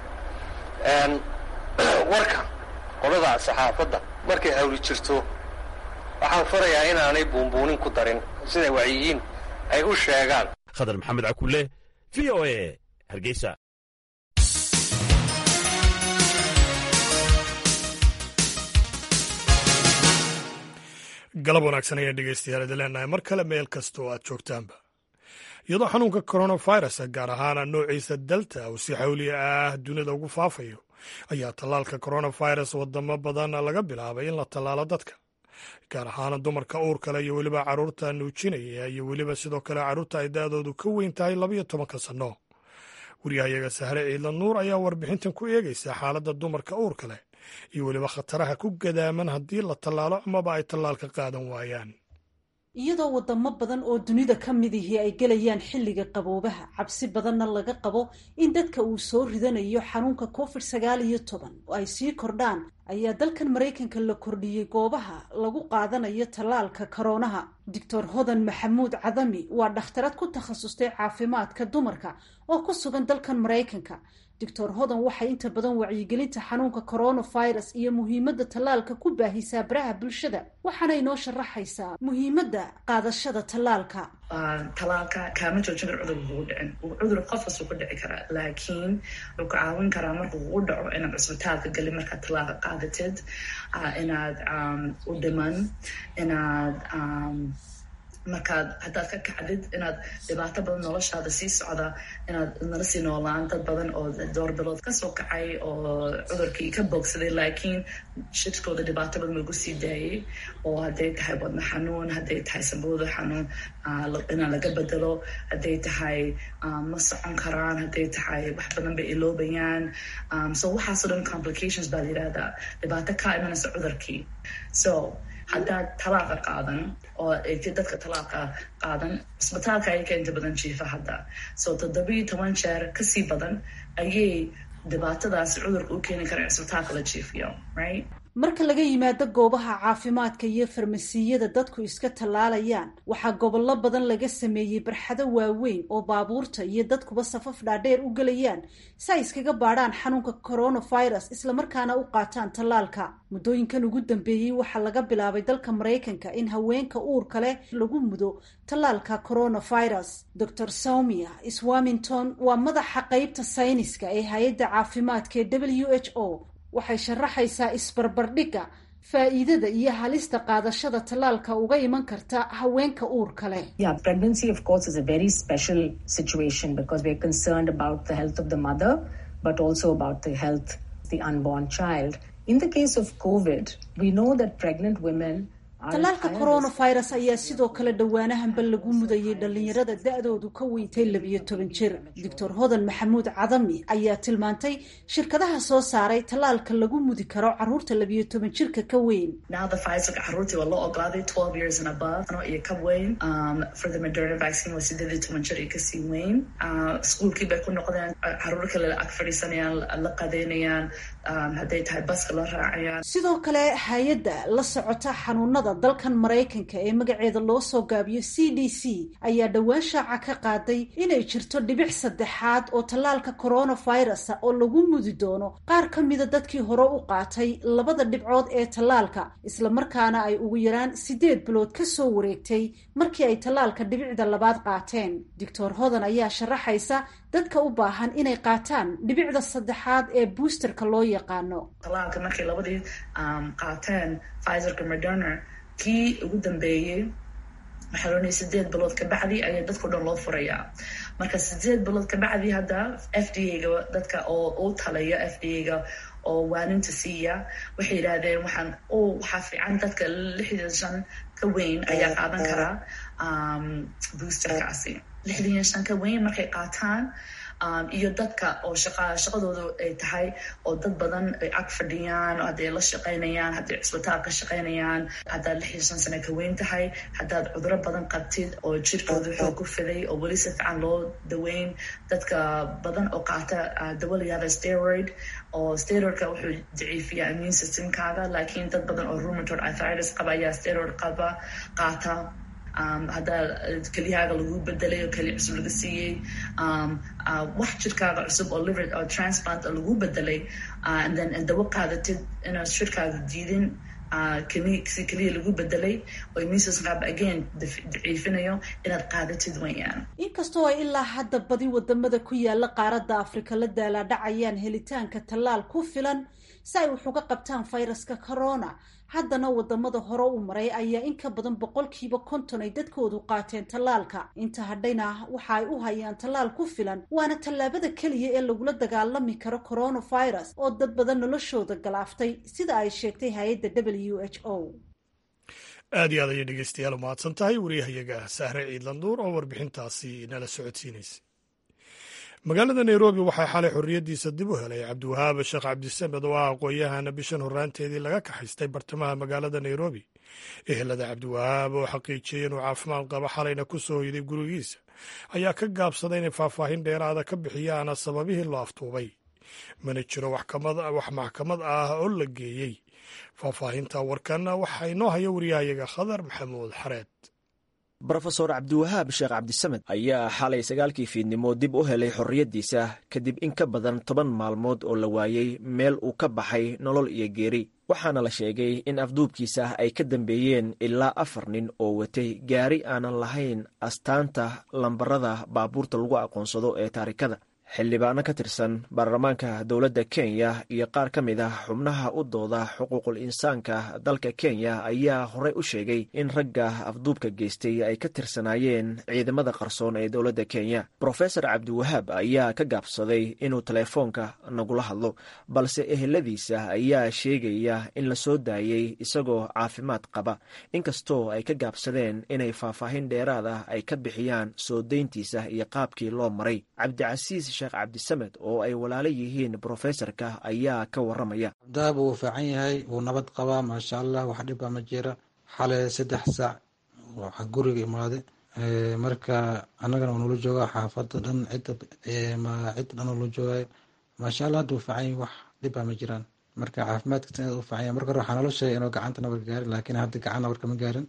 warka qolada saxaafadda markay hawli jirto waxaan farayaa inaanay buunbuunin ku darin siday wacyiyiin ay u sheegaan khadar maxamed cakulle v o a hargeysa galab wanaagsan ayaan dhegeystayaal idin leenahay mar kale meel kasta oo aad joogtaanba iyadoo xanuunka coronavirus gaar ahaan noociisa delta uu si xawliya ah dunida ugu faafayo ayaa tallaalka coronavirus wadamo badan laga bilaabay in la tallaalo dadka gaar ahaan dumarka uurkale iyo weliba carruurta nuujinaya iyo weliba sidoo kale carruurta ay da-doodu ka weyn tahay labayo tobanka sanno waryahayaga sahre ciidla nuur ayaa warbixintan ku eegaysa xaaladda dumarka uurka leh iyo weliba khataraha ku gadaaman haddii la tallaalo amaba ay tallaalka qaadan waayaan iyadoo wadamo badan oo dunida ka mid ihii ay gelayaan xilliga qaboobaha cabsi badanna laga qabo in dadka uu soo ridanayo xanuunka covid sagaal iyo toban oo ay sii kordhaan ayaa dalkan maraykanka la kordhiyey goobaha lagu qaadanayo tallaalka koroonaha doctor hodan maxamuud cadami waa dhakhtarad ku takhasustay caafimaadka dumarka oo ku sugan dalkan maraykanka doctor hodan waxay inta badan wacyigelinta xanuunka coronavirus iyo muhiimadda tallaalka ku baahisaa baraha bulshada waxaana inoo sharaxaysaa muhiimadda qaadashada tallaalka talaalka kaama joojin kar cudur kugu dhicin cudur qof kasuu ku dhici karaa laakiin wuxuu ka caawin karaa markuu kugu dhaco inaad cisbitaalka gelin markaad talaalka qaadatid inaad u dhiman inaad markaad haddaad ka kacdid inaad dhibaato badan noloshaada sii socda inaad nala sii noolaan dad badan oo door bilood kasoo kacay oo cudurkii ka bogsaday laakiin shidkooda dhibaato badan lagu sii daayay oo hadday tahay wadno xanuun hadday tahay sambooda xanuun inaan laga bedelo hadday tahay ma socon karaan hadday tahay wax badan bay iloobayaan so waxaasoo dhan complications baa la yidhahdaa dhibaato ka imanaysa cudurkii so haddaad talaaqa qaadan oo dadka talaaqa qaadan cisbitaalka ayaga inta badan jiifa hadda so toddobiyo toban jeer kasii badan ayay dhibaatadaasi cudurka u keeni kara cisbitaalka la jiifiyo right marka laga yimaado goobaha caafimaadka iyo farmasiyada dadku iska tallaalayaan waxaa gobollo badan laga sameeyey barxado waaweyn oo baabuurta iyo dadkuba safaf dhaadheer u gelayaan si ay iskaga baadhaan xanuunka coronavirus islamarkaana u qaataan tallaalka muddooyinkan ugu dambeeyey waxaa laga bilaabay dalka maraykanka in haweenka uurka leh lagu mudo tallaalka coronavirus dor saumia swamington waa madaxa qeybta sayniska ee hay-adda caafimaadka ee w h o waxay sharaxaysaa isbarbardhigga faa'iidada iyo halista qaadashada tallaalka uga iman karta haweenka uurka leh yeah pregnancy of course is a very special situation because we're concerned about the health of the mother but also about the health of the unborn child in the case of covid we know that pregnant women tallaalka coronavirus ayaa sidoo kale dhowaanahanba lagu mudayay dhallinyarada da-doodu ka weyntay labiyo toban jir doctor hodan maxamuud cadami ayaa tilmaantay shirkadaha soo saaray tallaalka lagu mudi karo caruurta labiyo toban jirka ka weyn caruurtii waa loo ogolaaday twelve years and above iyo ka weyn for the moderna vaccine waa sideed iyo toban jir iyo kasii weyn iskuolkii bay ku noqdeen caruur kale ag fadhiisanayaan la qadeynayaan hadday tahay baska la raacayaan sidoo kale hay-adda la socota xanuunada dalkan maraykanka ee magaceeda loo soo gaabiyo c d c ayaa dhowaan shaaca ka qaaday inay jirto dhibic saddexaad oo tallaalka coronavirusa oo lagu mudi doono qaar ka mida dadkii hore u qaatay labada dhibcood ee tallaalka islamarkaana ay ugu yaraan sideed bilood ka soo wareegtay markii ay tallaalka dhibicda labaad qaateen doctor hodan ayaa sharaxaysa dadka u baahan inay qaataan dhibicda saddexaad ee boosterka loo yaqaano talaalka markay labadii qaateen pfizerka moderna kii ugu dambeeyey waxaa loonaya sideed bilood kabacdi ayaa dadkao dhan loo furayaa marka sideed bilood kabacdi hadda f d a ga dadka oo u talaya f d a ga oo waaninta siiya waxay yidhaahdeen waxaan o waxaa fiican dadka lixdan shan ka weyn ayaa qaadan karaa boosterkaasi lixdan iyo shan ka weyn markay qaataan iyo dadka oo shaqa shaqadooda ay tahay oo dad badan ay ag fadhiyaan hadday la shaqaynayaan hadday cisbitaal ka shaqaynayaan haddaad lix iyo shan sano ka weyn tahay haddaad cuduro badan qabtid oo jirkooda xoog ku fiday oo weli si fiican loo daweyn dadka badan oo qaata dawa la yihahda steroid oo steroidka wuxuu daciifiyaa immune systemkaaga laakiin dad badan oo rheumatoid arthritis qaba ayaa steroid qaba qaata haddaa kelyahaaga lagu bedelay oo keliya cusub laga siiyey wax jirkaaga cusub oo liver oo transplant oo lagu bedelay and then dawo qaadatid inaad shirkaaga diidin si keliya lagu bedelay oo immune again daciifinayo inaad qaadatid wayaan inkastoo ay ilaa hadda badi wadamada ku yaala qaaradda afrika la daalaadhacayaan helitaanka tallaal ku filan si ay wax uga qabtaan fayraska corona haddana wadamada hore u maray ayaa in ka badan boqolkiiba konton ay dadkoodu qaateen tallaalka inta hadhayna waxa ay u hayaan tallaal ku filan waana tallaabada keliya ee lagula dagaalami karo coronavirus oo dad badan noloshooda galaaftay sida ay sheegtay hay-adda w h o aad iyo aad ayay dhegeystayaal umahadsan tahay wariyahayaga sahre ciidlanduur oo warbixintaasi nala socodsiinaysay magaalada nairobi waxaa xalay xorriyaddiisa dib u helay cabdiwahaab sheekh cabdisamed oo ah aqoon-yahana bishan horraanteedii laga kaxaystay bartamaha magaalada nairobi ehelada cabdiwahaab oo xaqiijiyey inuu caafimaad qabo xalayna ku soo hoyday gurigiisa ayaa ka gaabsaday inay faahfaahin dheeraada ka bixiyaan sababihii loo aftuubay mana jiro wax maxkamad ah oo la geeyey faahfaahinta warkan waxaa inoo haya wariyahayaga khadar maxamuud xareed brofesor cabdiwahaab sheekh cabdisamed ayaa xalay sagaalkii fiidnimo dib u helay xorriyaddiisa kadib in ka badan toban maalmood oo la waayey meel uu ka baxay nolol iyo geeri waxaana la sheegay in afduubkiisa ay ka dambeeyeen ilaa afar nin oo watay gaari aanan lahayn astaanta lambarada baabuurta lagu aqoonsado ee taarikada xildhibaano ka tirsan baarlamaanka dowladda kenya iyo qaar ka mid ah xubnaha u dooda xuquuqul insaanka dalka kenya ayaa horey u sheegay in ragga afduubka geystay ay ka tirsanaayeen ciidamada qarsoon ee dowladda kenya brofesor cabdiwahaab ayaa ka gaabsaday inuu teleefoonka nagula hadlo balse eheladiisa ayaa sheegaya in la soo daayey isagoo caafimaad qaba inkastoo ay ka gaabsadeen inay faahfaahin dheeraad ah ay ka bixiyaan soo dayntiisa iyo qaabkii loo maray cabdicasiis sheekh cabdisamed oo ay walaalo yihiin brofesorka ayaa ka waramaya cabdiwahaab wuu fiican yahay wuu nabad qabaa maasha allah wax dhiba ma jira xalay saddex saac waxa guriga imaade marka annagana waa nula joogaa xaafada dhan cidda cidda dhan nula joogayo maasha allah hadda wuu fiican yahay wax dhiba ma jiraan marka caafimaadkiisa inaad u fiican yahay marka hore waxaa nalo sheegay inuu gacanta nabarka gaarin laakiin hadda gacan nabarka ma gaarin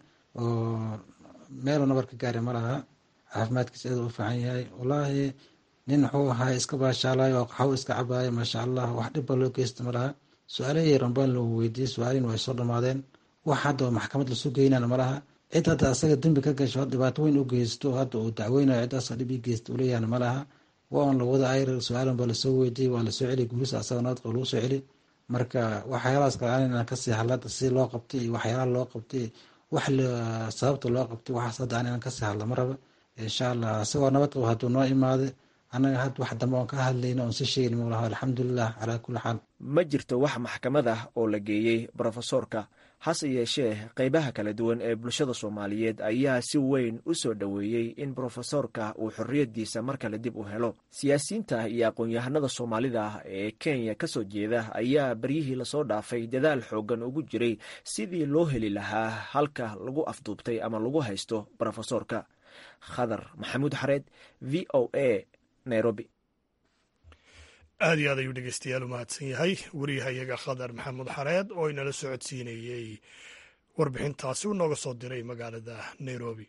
oo meeluu nabarka gaari ma laha caafimaadkiisa aad u fiican yahay wallaahi nin wuxuu ahaa iska baashaalayo oo qaxwo iska cabaayo maasha allah wax dhibba loo geysta ma laha su-aalahii rambaan loo weydiiyey su-aalihin way soo dhammaadeen wax hadda maxkamad lasoo geynana ma laha cid hadda asaga dembi ka gasho dhibaato weyn u geysto hadda uu dacweynayo ciddaasoo dhib ii geysta u leeyahana ma laha waa un lawada ayr su-aalan baa lasoo weydiiyey waa lasoo celi guurisa asaga nabadqa lagu soo celi marka waxyaalahaas kale inaan kasii hadlada si loo qabtay iyo waxyaalaha loo qabtay wax sababta loo qabtay waxaas hadda aan inaan kasii hadla ma raba insha allah isagoo nabad qabo hadduu noo imaade annaga had wax dambe oon ka hadlayna oon si sheegin mulaha alxamdulilah calaa kulli xaal ma jirto wax maxkamad ah oo la geeyey brofesorka hase yeeshee qaybaha kala duwan ee bulshada soomaaliyeed ayaa si weyn u soo dhoweeyey in brofesoorka uu xorriyaddiisa mar kale dib u helo siyaasiyiinta iyo aqoon-yahanada soomaalida ee kenya ka soo jeeda ayaa beryihii lasoo dhaafay dadaal xooggan ugu jiray sidii loo heli lahaa halka lagu afduubtay ama lagu haysto brofesoorka khadar maxamuud xareed v o a nairobi aad iyo aad ayuu dhegeystayaal u mahadsan yahay wariyahayaga khadar maxamuud xareed oo inala socodsiinayey warbixintaasi uu nooga soo diray magaalada nairobi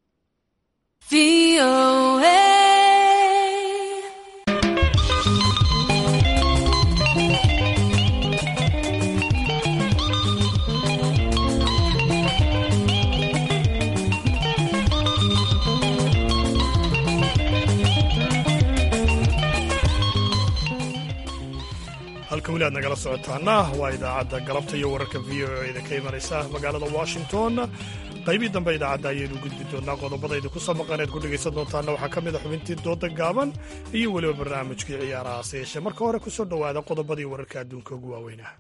halka weli aad nagala socotaana waa idaacadda galabta iyo wararka v o eda ka imanaysa magaalada washington qaybii dambe idaacadda ayaynu gudbi doonaa qodobadayda ku samaqaneed ku dhegaysan doontaana waxaa ka mid a xubintii dooda gaaban iyo weliba barnaamijkii ciyaaraha hase yeeshee marka hore ku soo dhowaada qodobadii wararka adduunka ugu waaweynah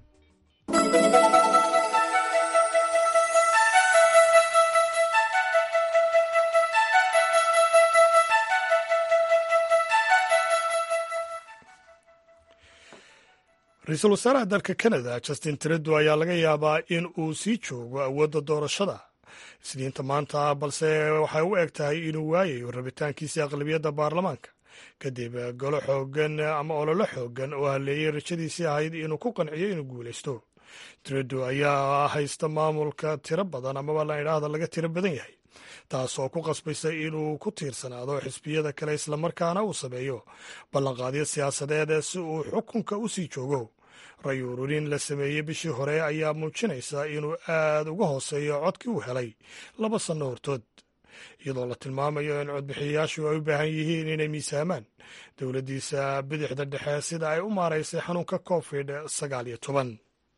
ra-iisul wasaaraha dalka canada justin trudeau ayaa laga yaabaa in uu sii joogo awoodda doorashada isniinta maanta balse waxay u eg tahay inuu waayayo rabitaankiisii aqlabiyadda baarlamaanka kadib golo xoogan ama ololo xoogan oo haleeyey rajadiisii ahayd inuu ku qanciyo inuu guulaysto trudeau ayaa haysta maamulka tiro badan amaba la idhaahda laga tiro badan yahay taasoo ku qasbaysa inuu ku tiirsanaado xisbiyada kale islamarkaana uu sameeyo ballanqaadyo siyaasadeed si uu xukunka u sii joogo ray ururin la sameeyey bishii hore ayaa muujinaysa inuu aad uga hooseeyo codkii uu helay laba sanno hortood iyadoo la tilmaamayo in codbixiyayaashu ay u baahan yihiin inay miisaamaan dowladdiisa bidixda dhexe sida ay u maaraysay xanuunka covid sagaal iyo toban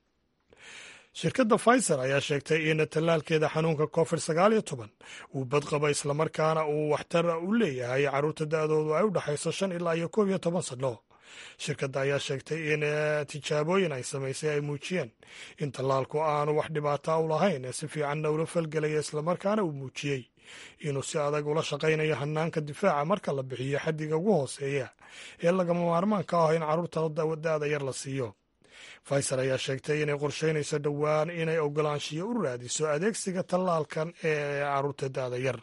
shirkadda pfizer ayaa sheegtay in tallaalkeeda xanuunka covid sagaal iyo toban uu badqaba islamarkaana uu waxtar u leeyahay carruurta da-doodu ay u dhexayso shan ilaa iyo koob iyo toban sanno shirkadda ayaa sheegtay in tijaabooyin ay samaysay ay muujiyeen in tallaalku aanu wax dhibaata u lahayn si fiicanna ula falgelaya islamarkaana uu muujiyey inuu si adag ula shaqaynayo hanaanka difaaca marka la bixiyo xaddiga ugu hooseeya ee lagama maarmaanka ah in carruurta da-da yar la siiyo pfizer ayaa sheegtay inay qorsheynayso dhowaan inay ogolaanshiyo u raadiso adeegsiga tallaalkan ee carruurta da-da yar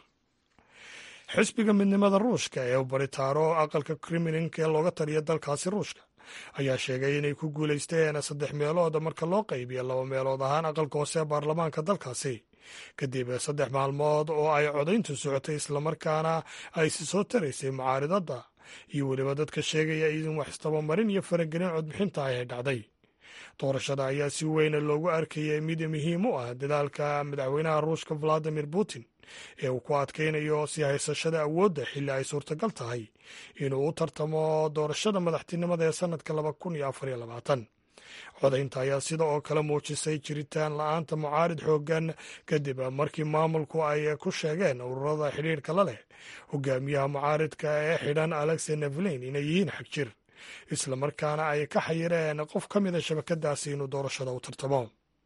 xisbiga midnimada ruushka ee baritaaro aqalka kremlinka ee looga taliya dalkaasi ruushka ayaa sheegay inay ku guulaysteen saddex meelood marka loo qaybiyo laba meelood ahaan aqalka hoose ee baarlamaanka dalkaasi kadib saddex maalmood oo ay codayntu socotay islamarkaana ay si soo taraysay mucaaridadda iyo weliba dadka sheegaya in wax istabamarin iyo faragelin codbixinta ay dhacday doorashada ayaa si weyna loogu arkayay mid muhiim u ah dadaalka madaxweynaha ruushka valadimir putin ee uu ku adkaynayo sii haysashada awoodda xilli ay suurtagal tahay inuu u tartamo doorashada madaxtinimada ee sannadka laba kun iyo afar iyo labaatan codaynta ayaa sida oo kale muujisay jiritaan la-aanta mucaarid xooggan kadib markii maamulku ay ku sheegeen ururada xidhiirka la leh hogaamiyaha mucaaridka ee xidhan alexey nevelin inay yihiin xagjir islamarkaana ay ka xayireen qof ka mida shabakadaasi inuu doorashada u tartamo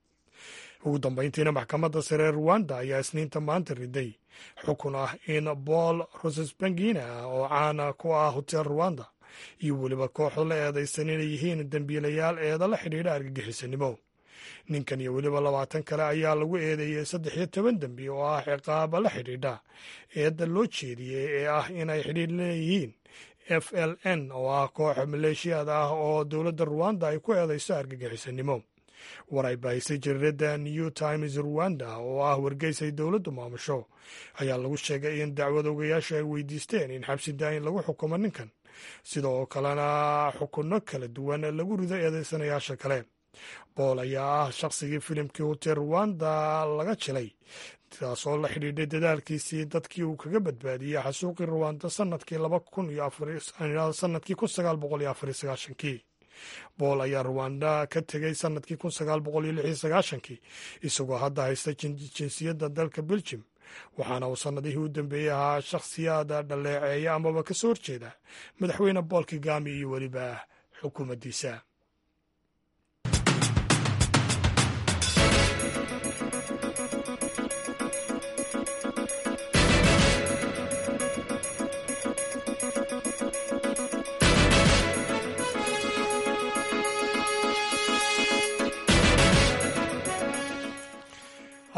ugu dambayntiina maxkamadda sare ruwanda ayaa isniinta maanta riday xukun ah in paul rosesbangina oo caana ku ah hotel ruwanda iyo weliba kooxda la eedaysan inay yihiin dembiilayaal eeda la xidhiidha argagixisanimo ninkan iyo weliba labaatan kale ayaa lagu eedeeyey saddex iyo toban dembi oo ah ciqaaba la xidhiidha eedda loo jeediyey ee ah inay xidhiidh leeyihiin f l n oo ah koox maleeshiyaad ah oo dowladda ruwanda ay ku eedayso argagixisanimo war ay baahisay jariirada new times ruwanda oo ah wargeysay dowladdu maamusho ayaa lagu sheegay in dacwad ogayaasha ay weydiisteen in xabsi daayin lagu xukumo ninkan sidoo kalena xukunno kala duwan lagu rido eedeysanayaasha kale bool ayaa ah shaqsigii filimkii hotel ruwanda laga jilay taasoo la xidhiidhay dadaalkiisii dadkii uu kaga badbaadiyey xasuuqii ruwanda sanadkii laba kun iyo sanadkii kun sagaal boqol iyo afar iyo sagaashankii bool ayaa ruwanda ka tegey sanadkii kun sagaal boqol iyo lix iyo sagaashankii isagoo hadda haysta jinsiyadda dalka beljim waxaana uu sannadihii u dambeeyey ahaa shakhsiyaada dhaleeceeya amaba ka soo horjeeda madaxweyne bool kigami iyo weliba xukuumaddiisa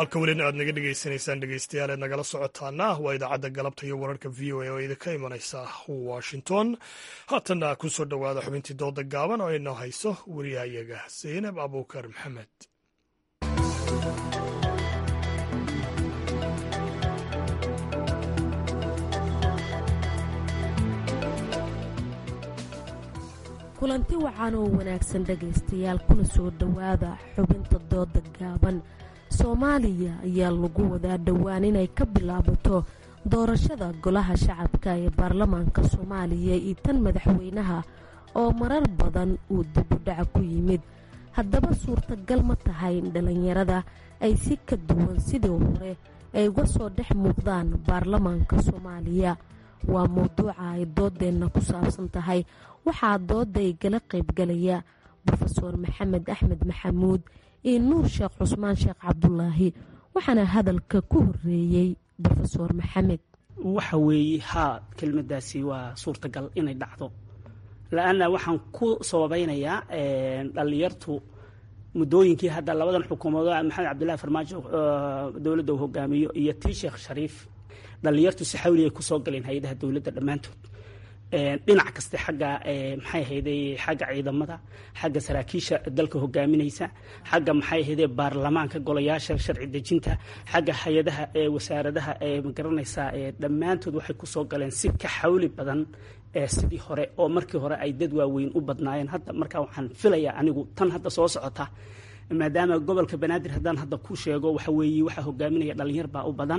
halka welina aad naga dhegaysanaysaan dhegeystayaal eed nagala socotaana waa idaacadda galabta iyo wararka v o a oo idinka imanaysa washington haatanna ku soo dhowaada xubintii dooda gaaban oo inoo hayso wariyahayaga zaynab abuukar maxamed kulanti wacan oo wanaagsan dhegaystayaal kuna soo dhowaada xubinta dooda gaaban soomaaliya ayaa lagu wadaa dhowaan inay ka bilaabato doorashada golaha shacabka ee baarlamaanka soomaaliya iyo tan madaxweynaha oo marar badan uu dibudhaca ku yimid haddaba suurtagal ma tahay in dhallinyarada ay si ka duwan sidii hore ay uga soo dhex muuqdaan baarlamaanka soomaaliya waa mowduuca ay doodeenna ku saabsan tahay waxaa dooda ay gala qaybgalaya rofeor maxamed axmed maxamuud iyo nuur sheekh cusmaan sheekh cabdulaahi waxaana hadalka ku horeeyey rofeor maxamed waxa weeye haa kelmadaasi waa suurtagal inay dhacdo la-anna waxaan ku sababaynayaa dhallinyartu muddooyinkii hadda labadan xukuumadood maxamed cabdillahi farmaajo dowladda uu hogaamiyo iyo tii sheekh shariif dhallinyartu si xawli ay kusoo galeen hay-adaha dowladda dhammaantood dhinac kaste xagga maxay ahayday xagga ciidamada xagga saraakiisha dalka hogaaminaysa xagga maxay ahayday baarlamaanka golayaasha sharci dejinta xagga hay-adaha wasaaradaha magaranaysaa dhammaantood waxay kusoo galeen si ka xawli badan sidii hore oo markii hore ay dad waaweyn u badnaayeen hadda markaa waxaan filayaa anigu tan hadda soo socota maadaama gobolka banaadir haddaan hadda ku sheego waxa weeye waxaa hogaaminaya dhalinyar baa u badan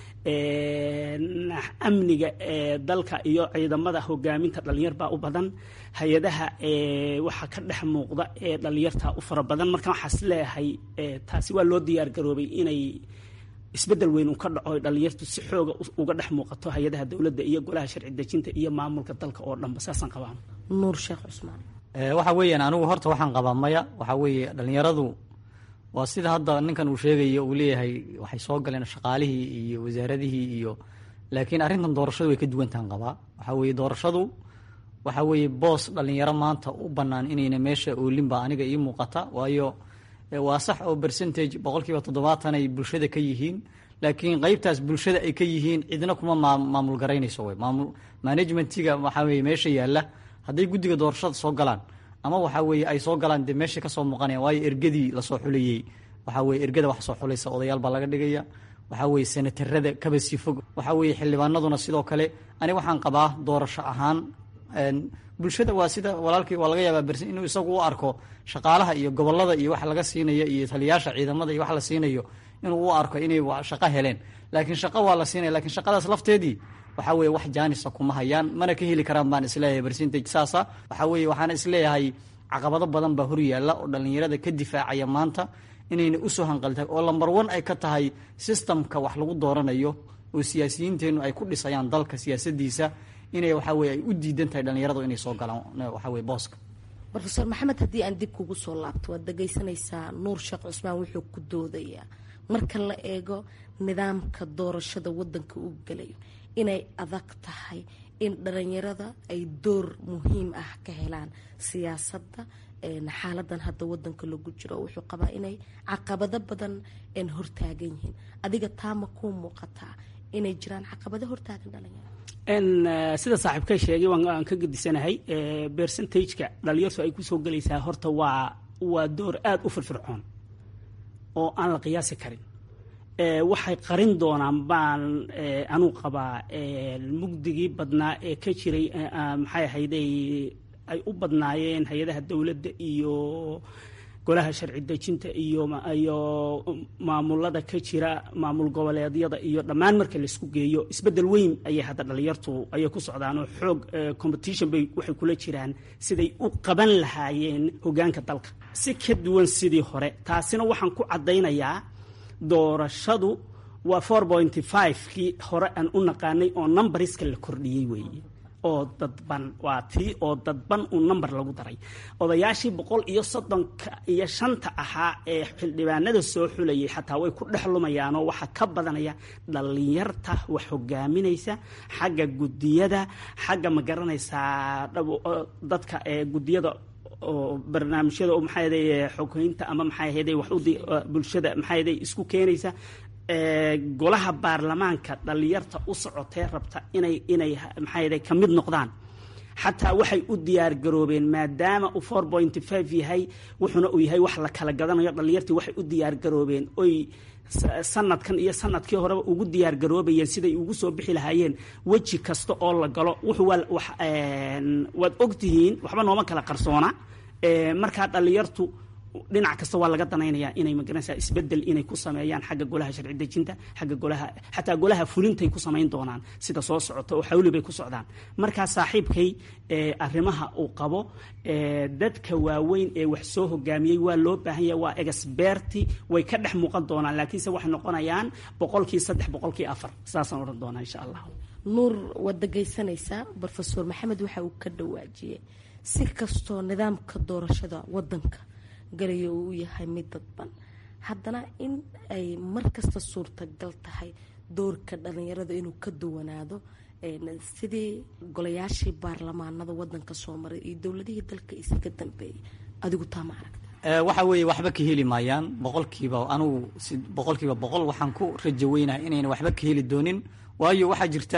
amniga dalka iyo ciidamada hogaaminta dhalinyar baa u badan hay-adaha waxaa ka dhex muuqda ee dhalinyarta u fara badan marka waxaas leeyahay taasi waa loo diyaar garoobay inay isbedel weyn uu ka dhaco dhalinyartu si xooga uga dhex muuqato hay-adaha dowladda iyo golaha sharci dejinta iyo maamulka dalka oo dhanba saasaan qabaan nuur sheekh cusmaan waxa weeyaan anigu horta waxaan qabaa maya waxa weeye dhalinyaradu waa sida hadda ninkan uu sheegayo uu leeyahay waxay soo galeen shaqaalihii iyo wasaaradihii iyo laakiin arrintan doorashadu way ka duwantahan qabaa waxa weeye doorashadu waxa weeye boos dhalinyaro maanta u bannaan inayna meesha oolinba aniga ii muuqata waayo waa sax oo percentage boqolkiiba toddobaatan ay bulshada ka yihiin laakiin qeybtaas bulshada ay ka yihiin cidna kuma maamul garaynayso wey maamul managementiga waxaa weye meesha yaalla hadday guddiga doorashada soo galaan ama waxa weeye ay soo galaan dee meesha kasoo muuqanaya waayo ergadii lasoo xulayey waxaa weye ergada wax soo xulaysa odayaal baa laga dhigaya waxaa weeye senatarada kaba sii fog waxaa weeye xildhibaanaduna sidoo kale ani waxaan qabaa doorasho ahaan bulshada waa sida walaalkii waa laga yaabaa bersin inuu isagu u arko shaqaalaha iyo gobolada iyo wax laga siinayo iyo taliyaasha ciidamada iyo wax la siinayo inuu u arko inay shaqo heleen laakiin shaqo waa la siinaya lakiin shaqadaas lafteedii waxaa weeye wax jaanisa kuma hayaan mana ka heli karaan baan isleeyahay percentage saasa waxaa weeye waxaana isleeyahay caqabado badan baa hor yaalla oo dhallinyarada ka difaacaya maanta inayna usoo hanqaltahay oo lamber one ay ka tahay systemka wax lagu dooranayo oo siyaasiyiinteennu ay ku dhisayaan dalka siyaasadiisa inay waxaa weye ay u diidan tahay dhallinyaradu inay soo galaan waxaa weye booska rofeor maxamed haddii aan dib kugu soo laabto waad dhegaysanaysaa nuur sheekh cusmaan wuxuu ku doodayaa marka la eego nidaamka doorashada wadanka uu gelayo inay adag tahay in dhalinyarada ay door muhiim ah ka helaan siyaasadda xaaladan hadda wadanka lagu jiro wuxuu qabaa inay caqabado badan hortaagan yihiin adiga taama kuu muuqataa inay jiraan caqabado hortaagan dhalinyaro sida saaxiibka sheegay waan ka gedisanahay percentageka dhalinyartu ay kusoo gelaysaa horta waa waa door aada u firfircoon oo aan la qiyaasi karin waxay qarin doonaan baan anuu qabaa mugdigii badnaa ee ka jiray maxay ahayday ay u badnaayeen hay-adaha dowladda iyo golaha sharci dejinta iyo iyo maamulada ka jira maamul goboleedyada iyo dhammaan marka laisku geeyo isbeddel weyn ayay hadda dhalinyartu ayay ku socdaan oo xoog competition bay waxay kula jiraan siday u qaban lahaayeen hoggaanka dalka si ka duwan sidii hore taasina waxaan ku caddaynayaa doorashadu waa four pointy five kii hore aan u naqaanay oo numbariska la kordhiyey weeye oo dadban waa tii oo dadban uu number lagu daray odayaashii boqol iyo soddonka iyo shanta ahaa ee xildhibaanada soo xulayay xataa way ku dhex lumayaanoo waxaa ka badanaya dhalinyarta wax hogaaminaysa xagga gudiyada xagga ma garanaysaa dadka ee gudiyada oo barnaamijyada oo maxaa yaday xogeynta ama maxaa yaday wax u bulshada maxaa yaday isku keenaysa golaha baarlamaanka dhalinyarta u socotee rabta inay inay maxaa yaday ka mid noqdaan xataa waxay u diyaar garoobeen maadaama uu four point five yahay wuxuuna uu yahay wax la kala gadanayo dhalinyartii waxay u diyaar garoobeen oy sanadkan iyo sanadkii horeba ugu diyaar garoobayeen siday ugu soo bixi lahaayeen weji kasta oo la galo wuxuu waad ogtihiin waxba nooma kala qarsoona markaa dhalinyartu dhinac kasta waa laga danaynayaa inay magaranaysaa isbedel inay ku sameeyaan xagga golaha sharci dejinta xagga golaha xataa golaha fulintay ku samayn doonaan sida soo socota oo xawli bay ku socdaan markaa saaxiibkay arrimaha uu qabo dadka waaweyn ee wax soo hogaamiyey waa loo baahan yahay waa exberti way ka dhex muuqan doonaan laakiinse waxay noqonayaan boqolkii saddex boqolkii afar saasaan odhan doonaa insha allah nuur waad dhegaysanaysaa rofeor maxamed waxa uu ka dhawaajiyey si kastoo nidaamka doorashada wadanka galayo uu yahay mid dadban haddana in ay mar kasta suurtagal tahay doorka dhalinyarada inuu ka duwanaado sidii golayaashii baarlamaanada wadanka soo maray iyo dowladihii dalka isaga dambeeyay adigu taa ma aragta waxa weeye waxba ka heli maayaan boqolkiiba anugu boqolkiiba boqol waxaan ku rajo weynahay inayna waxba ka heli doonin waayo waxaa jirta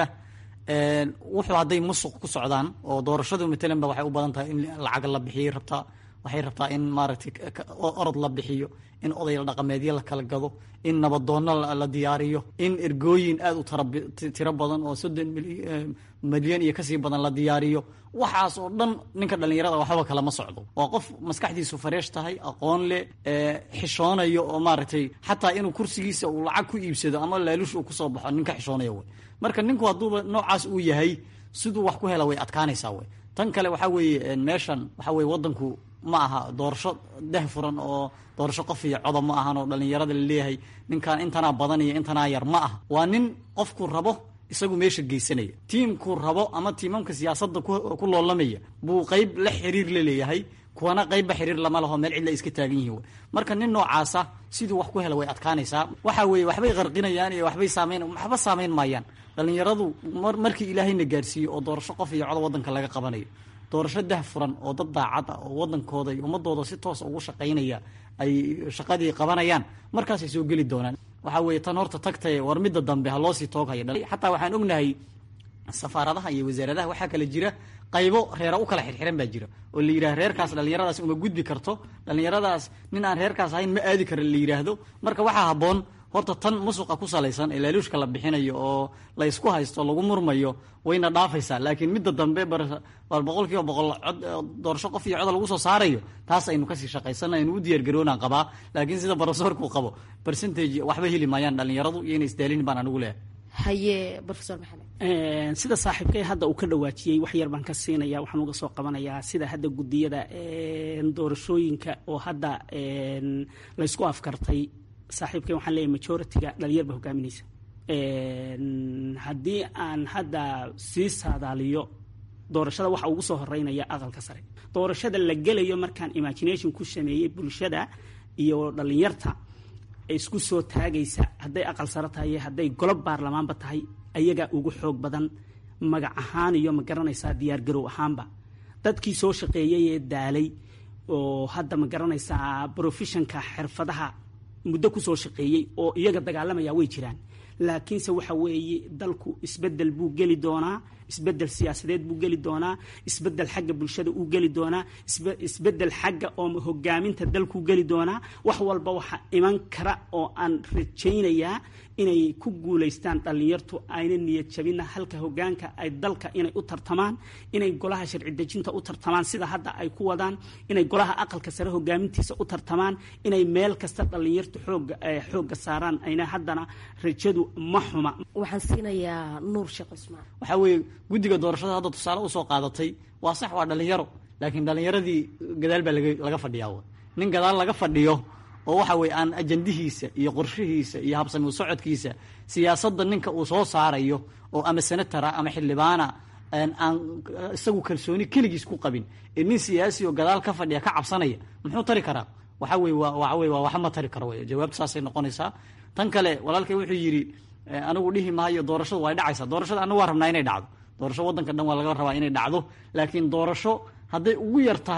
wuxuu hadday musuq ku socdaan oo doorashadu matalan ba waxay u badan tahay in lacag la bixiyay rabtaa waxay rabtaa in maaragtay orod la bixiyo in oday dhaqameedyo la kala gado in nabadoonno la diyaariyo in ergooyin aada u tiro badan oo soddon milyan iyo kasii badan la diyaariyo waxaas oo dhan ninka dhallinyarada waxba kalama socdo waa qof maskaxdiisu fareesh tahay aqoon leh xishoonayo oo maaragtay xataa inuu kursigiisa uu lacag ku iibsado ama laalush uu kusoo baxo ninka xishoonaya wey marka ninku hadduuba noocaas uu yahay siduu wax ku hela way adkaanaysaa wey tan kale waxaa weeye meeshan waxaa weye wadanku ma aha doorasho dah furan oo doorasho qof iyo codob ma ahan oo dhallinyarada laleeyahay ninkan intanaa badan iyo intanaa yar ma ah waa nin qofku rabo isagu meesha geysanaya tiimkuu rabo ama tiimamka siyaasadda ku loolamaya buu qeyb la xiriir la leeyahay kuwana qeybba xiriir lama laho meel cidla iska taagan yihiin marka nin noocaasa siduu wax ku hela way adkaanaysaa waxa weeye waxbay qarqinayaan iyo waxbay saamayn waxba saamayn maayaan dhallinyaradu markii ilaahayna gaarsiiyo oo doorasho qof iyo codob wadanka laga qabanayo doorasho dah furan oo dad daacad ah oo wadankooda iyo ummadooda si toos ugu shaqaynaya ay shaqadii qabanayaan markaasay soo geli doonaan waxaa weeye tan horta tagtaye war midda dambe ha loosii tooghaya xataa waxaan ognahay safaaradaha iyo wasaaradaha waxaa kale jira qaybo reera u kala xirxiran baa jira oo la yidhaha reerkaas dhallinyaradaas uma gudbi karto dhallinyaradaas nin aan reerkaas ahayn ma aadi kara la yidhaahdo marka waxaa habboon horta tan musuqa ku salaysan ee laaluushka la bixinayo oo la ysku haysto lagu murmayo wayna dhaafaysaa laakiin midda dambe bal boqol kiiba boqol cod doorasho qof iyo coda lagu soo saarayo taas aynu kasii shaqaysana aynu u diyaargaroonaan qabaa laakiin sida barofesorku qabo percentage waxba heli maayaan dhallinyaradu iyo inay isdaalin baan anigu leehay haye rofeor maxamed sida saaxiibkay hadda uu ka dhawaajiyey wax yar baan ka siinaya waxaan uga soo qabanayaa sida hadda gudiyada doorashooyinka oo hadda laysku afkartay saaxiibkay waxaan leeyahay majority-ga dhalinyar ba hogaaminaysa haddii aan hadda sii saadaaliyo doorashada waxa ugu soo horeynaya aqalka sare doorashada la gelayo markaan imagination ku sameeyey bulshada iyo dhalinyarta isku soo taagaysa hadday aqal sare tahay hadday golob baarlamaanba tahay ayagaa ugu xoog badan magac ahaan iyo ma garanaysaa diyaargarow ahaanba dadkii soo shaqeeyay ee daalay oo hadda ma garanaysaa brofessionka xirfadaha muddo kusoo shaqeeyey oo iyaga dagaalamaya way jiraan laakiinse waxa weeye dalku isbedel buu geli doonaa isbedel siyaasadeed buu geli doonaa isbedel xagga bulshada uu geli doonaa isbedel xagga oo hogaaminta dalkuu geli doonaa wax walba waxa iman kara oo aan rajaynayaa inay ku guulaystaan dhallinyartu ayna niyad jabina halka hogaanka ay dalka inay u tartamaan inay golaha sharci dejinta u tartamaan sida hadda ay ku wadaan inay golaha aqalka sare hogaamintiisa u tartamaan inay meel kasta dhallinyartu xooga xoogga saaraan ayna haddana rajadu ma xuma waxaan siinayaa nuur sheekh cusmaan waxaa weeye guddiga doorashada hadda tusaale usoo qaadatay waa sax waa dhallinyaro laakiin dhallinyaradii gadaal baa laga fadhiyaa nin gadaal laga fadhiyo oo waxa weye aan ajandihiisa iyo qorshihiisa iyo habsami socodkiisa siyaasadda ninka uu soo saarayo oo ama senatara ama xildhibaana aan isagu kalsooni keligiis ku qabin ee nin siyaasi oo gadaal ka fadhiya ka cabsanaya muxuu tari karaa waxa weye waxa weye waa waxma tari karo wey jawaabta saasay noqonaysaa tan kale walaalkay wuxuu yidhi anigu dhihi maayo doorashadu way dhacaysaa doorashada anagu waa rabnaa inay dhacdo doorasho waddanka dhan waa laga rabaa inay dhacdo laakiin doorasho hadday ugu yar tahay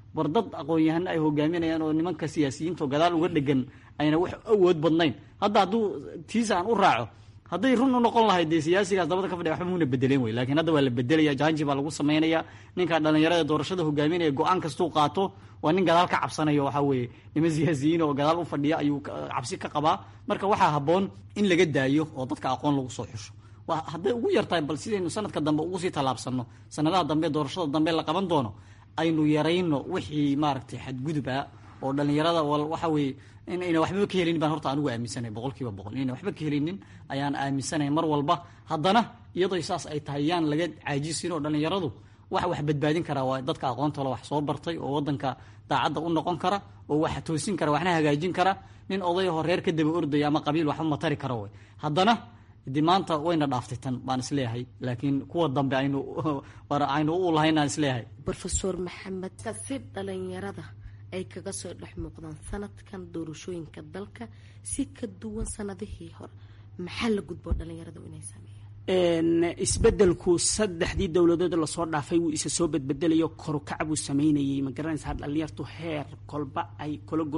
war dad aqoon-yahano ay hogaaminayaan oo nimanka siyaasiyiinta oo gadaal uga dhegan ayna wax awood badnayn hadda hadduu tiisa aan u raaco hadday run u noqon lahayd dee siyaasigaas dabada ka fadhiya waxba muuna bedeleen wey lakiin hadda waa la bedelaya janji baa lagu samaynaya ninka dhalinyarada doorashada hogaaminaya go-aan kastuu qaato waa nin gadaal ka cabsanayo waxaa weeye niman siyaasiyiin oo gadaal u fadhiya ayuu cabsi ka qabaa marka waxaa habboon in laga daayo oo dadka aqoon lagu soo xusho hadday ugu yartahay bal sidaynu sanadka dambe ugu sii tallaabsanno sanadaha dambe doorashada dambe la qaban doono aynu yarayno wixii maaragtay xadguduba oo dhalinyarada waxa weeye inayna waxbaba ka helinin baan horta anugu aaminsanay boqol kiiba boqol inayna waxba ka helinin ayaan aaminsanay mar walba haddana iyadoo saas ay tahay yaan laga caajisin oo dhalinyaradu wax wax badbaadin karaa waa dadka aqoontoola wax soo bartay oo wadanka daacadda u noqon kara oo wax toosin kara waxna hagaajin kara nin odayahoo reer ka daba ordaya ama qabiil waxba matari kara wey haddana de maanta wayna dhaaftay tan baan isleeyahay laakiin kuwa dambe aynu aynu u lahayn aan isleeyahay rofeor maxamed si dhalinyarada ay kaga soo dhex muuqdaan sanadkan doorashooyinka dalka si ka duwan sanadihii hore maxaa la gudboo dhalinyaradu inay sameeyaan isbedelku saddexdii dowladood lasoo dhaafay wuu isa soo bedbedelayo korukac buu sameynayay ma garanaysaa dhalinyartu heer kolba ay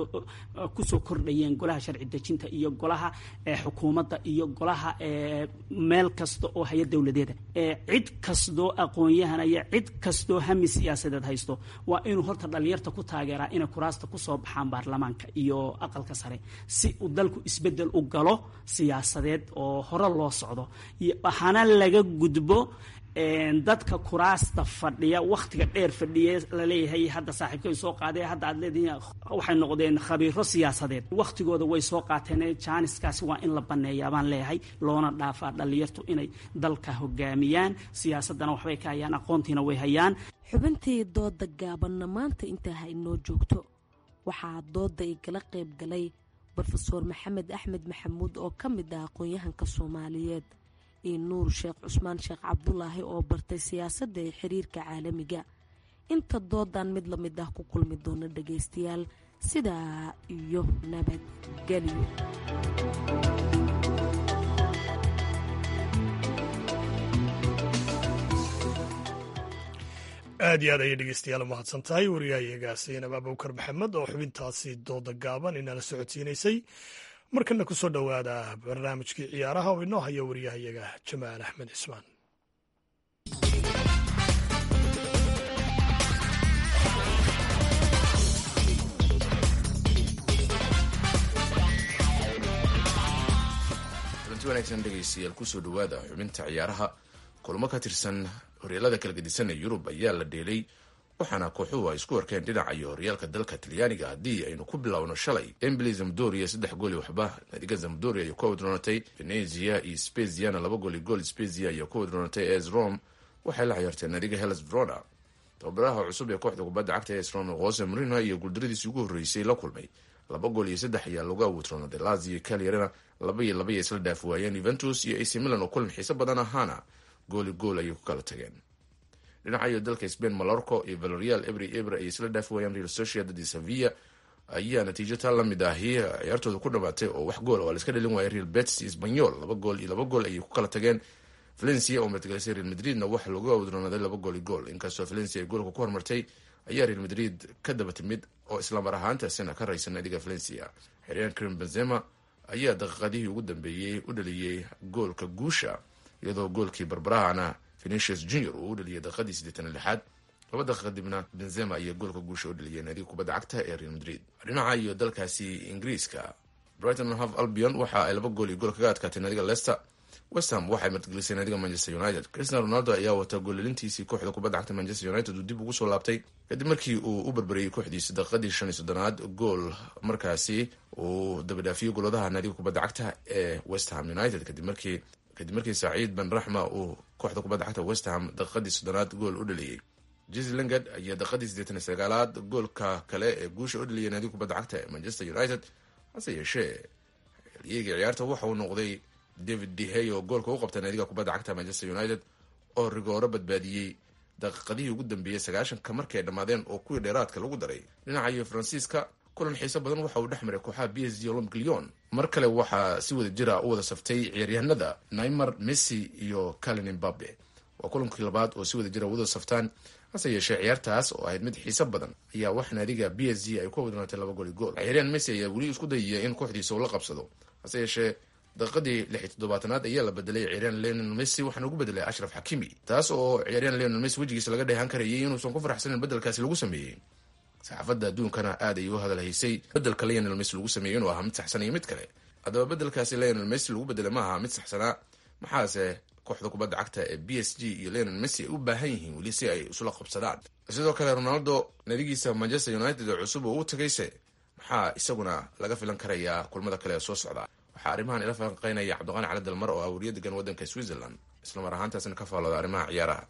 kusoo kordhayeen golaha sharci dejinta iyo golaha xukuumadda iyo golaha meel kasta oo haya dowladeeda cid kastoo aqoon-yahan iyo cid kastoo hami siyaasadeed haysto waa inuu horta dhalinyarta ku taageeraa inay kuraasta kusoo baxaan baarlamaanka iyo aqalka sare si uu dalku isbedel u galo siyaasadeed oo hore loo socdo waxaana laga gudbo dadka kuraasta fadhiya wakhtiga dheer fadhiya laleeyahay hadda saaxiibkay soo qaadee hadda aad leedihiin waxay noqdeen khabiiro siyaasadeed wakhtigooda way soo qaateen jaaniskaasi waa in la baneeyaa baan leeyahay loona dhaafaa dhalinyartu inay dalka hogaamiyaan siyaasadana waxbay ka hayaan aqoontiina way hayaan xubintii dooda gaabanna maanta intaa ha inoo joogto waxaa dooda igala qayb galay rofeor maxamed axmed maxamuud oo ka mid ah aqoon-yahanka soomaaliyeed iyo nuur sheekh cusmaan sheekh cabdulaahi oo bartay siyaasadda ee xiriirka caalamiga inta doodan mid la mid ah ku kulmi doona dhagaystayaal sidaa iyo nabadgelyo aad iyo aad ayay dhegeystayaal umahadsan tahay wariyahayaga saynab abubakar maxamed oo xubintaasi dooda gaaban inala socodsiinaysay markana ku soo dhowaada barnaamijkii ciyaaraha oo inoo haya wariyahayaga jamaal axmed cismaan kulanti wanaagsan dhegaystayaal kusoo dhowaada xubinta ciyaaraha kulamo ka tirsan horyaalada kala gedisan ee yurub ayaa la dheelay waxaana kooxuhu ay isku arkeen dhinaca iyo horyaalka dalka talyaaniga haddii aynu ku bilowno shalay embili zamdoria saddex gooli waxba naadiga zamdoria iyo ku wadroonatay venezia iyo speziana laba gooli gool spezia iyo ku wadroonatay es rome waxay la ciyaarteen naadiga hellas verona tababaraha cusub ee kooxda kubadda cagta es rome jose marino iyo guuldaradiisii ugu horreysay la kulmay laba gool iyo saddex ayaa lagu awuutroonaaday lazio calyarina laba iyo laba iyo isla dhaaf waayeen yuventus iyo ac milan oo kulan xiiso badan ahaana gooli gool ayay ku kala tageen dhinacayo dalka spain malorco iyo valerial ebri ebre ay isla dhaafi waayeen real sociedad iyo sevilla ayaa natiijo taa lamid ahi ciyaartooda ku dhamaatay oo wax gool oo laiska dhalin waayay real betis iyo spanyol laba gool iyo laba gool ayay ku kala tageen valencia oo matagalisay real madridna waxa lagu awdroonaaday laba gool iyo gool inkastoo valencia ay goolka ku hormartay ayaa real madrid ka daba timid oo islamar ahaantaasina ka raysan naadiga valencia xeryan krim benzema ayaa daqiiqadihii ugu dambeeyey u dhaliyey goolka guusha iyadoo goolkii barbarahana venetius junior uu u dhaliyay daqiiqadii siddeetan lixaad laba daqiiqa dibna benzema iyo goolka guusha u dhaliyay naadiga kubadda cagta ee real madrid dhinaca iyo dalkaasi ingiriiska brighton hove albion waxa ay laba gool iyo gool kaga adkaatay naadiga leicester westham waxay martigelisay naadiga manchester united cristiano ronaldo ayaa wata goolalintiisii kooxda kubadda cagta manchester united uu dib ugu soo laabtay kadib markii uu u barbariyey kooxdiisa daqiiqadii shan iyo soddonaad gool markaasi uu dabadhaafiyey goladaha naadiga kubadda cagta ee westham united kadib markii kadib markii saciid ben raxma uu kooxda kubadda cagta westham daqiiqadii soddonaad gool u dhaliyey jesi lingard ayaa daqiiqadii siddeetan iyo sagaalaad goolka kale ee guusha u dhaliyay naadiga kubadda cagta ee manchester united hase yeeshee xiliyegii ciyaarta waxa uu noqday david dehey oo goolka u qabtay naadiga kubadda cagta manchester united oo rigooro badbaadiyey daqiiqadihii ugu dambeeyey sagaashanka markay dhammaadeen oo kuwii dheeraadka lagu daray dhinaca iyo faransiiska kulan xiiso badan waxa uu dhex maray kooxaha b s g olympic lyon mar kale waxaa si wada jira u wada saftay ciyaaryahanada naymar messi iyo calin imbabe waa kulankii labaad oo si wada jira wada saftaan hase yeeshee ciyaartaas oo ahayd mid xiiso badan ayaa wax naadiga b s g ay ku wadnaatay laba goli gool ciyaaryahan messi ayaa weli isku dayaya in kooxdiisa uu la qabsado hase yeeshee daqiiqadii lix iyo toddobaatanaad ayaa la bedelay ciyaaryahan leonel messi waxaana ugu bedelay ashraf xakimi taas oo ciyaaryahan leonel messi wejigiisa laga dheehan karayay inuusan ku faraxsanin bedelkaasi lagu sameeyey saxaafadda adduunkana aad ay u hadalhaysay bedelka leonel messi lagu sameeyey inuu ahaa mid saxsan iyo mid kale haddaba bedelkaasi leonel messi lagu bedelay ma aha mid saxsanaa maxaase kooxda kubadda cagta ee b s g iyo leonel messi ay u baahan yihiin weli si ay isula qabsadaan sidoo kale ronaldo nadigiisa manchester united oo cusub oo u tagayse maxaa isaguna laga filan karayaa kulmada kale ee soo socda waxaa arrimahan ila falanqeynaya cabdiqaani cali dalmar oo ah wariya degan waddanka switzerland islamar ahaantaasna ka faallooda arrimaha ciyaaraha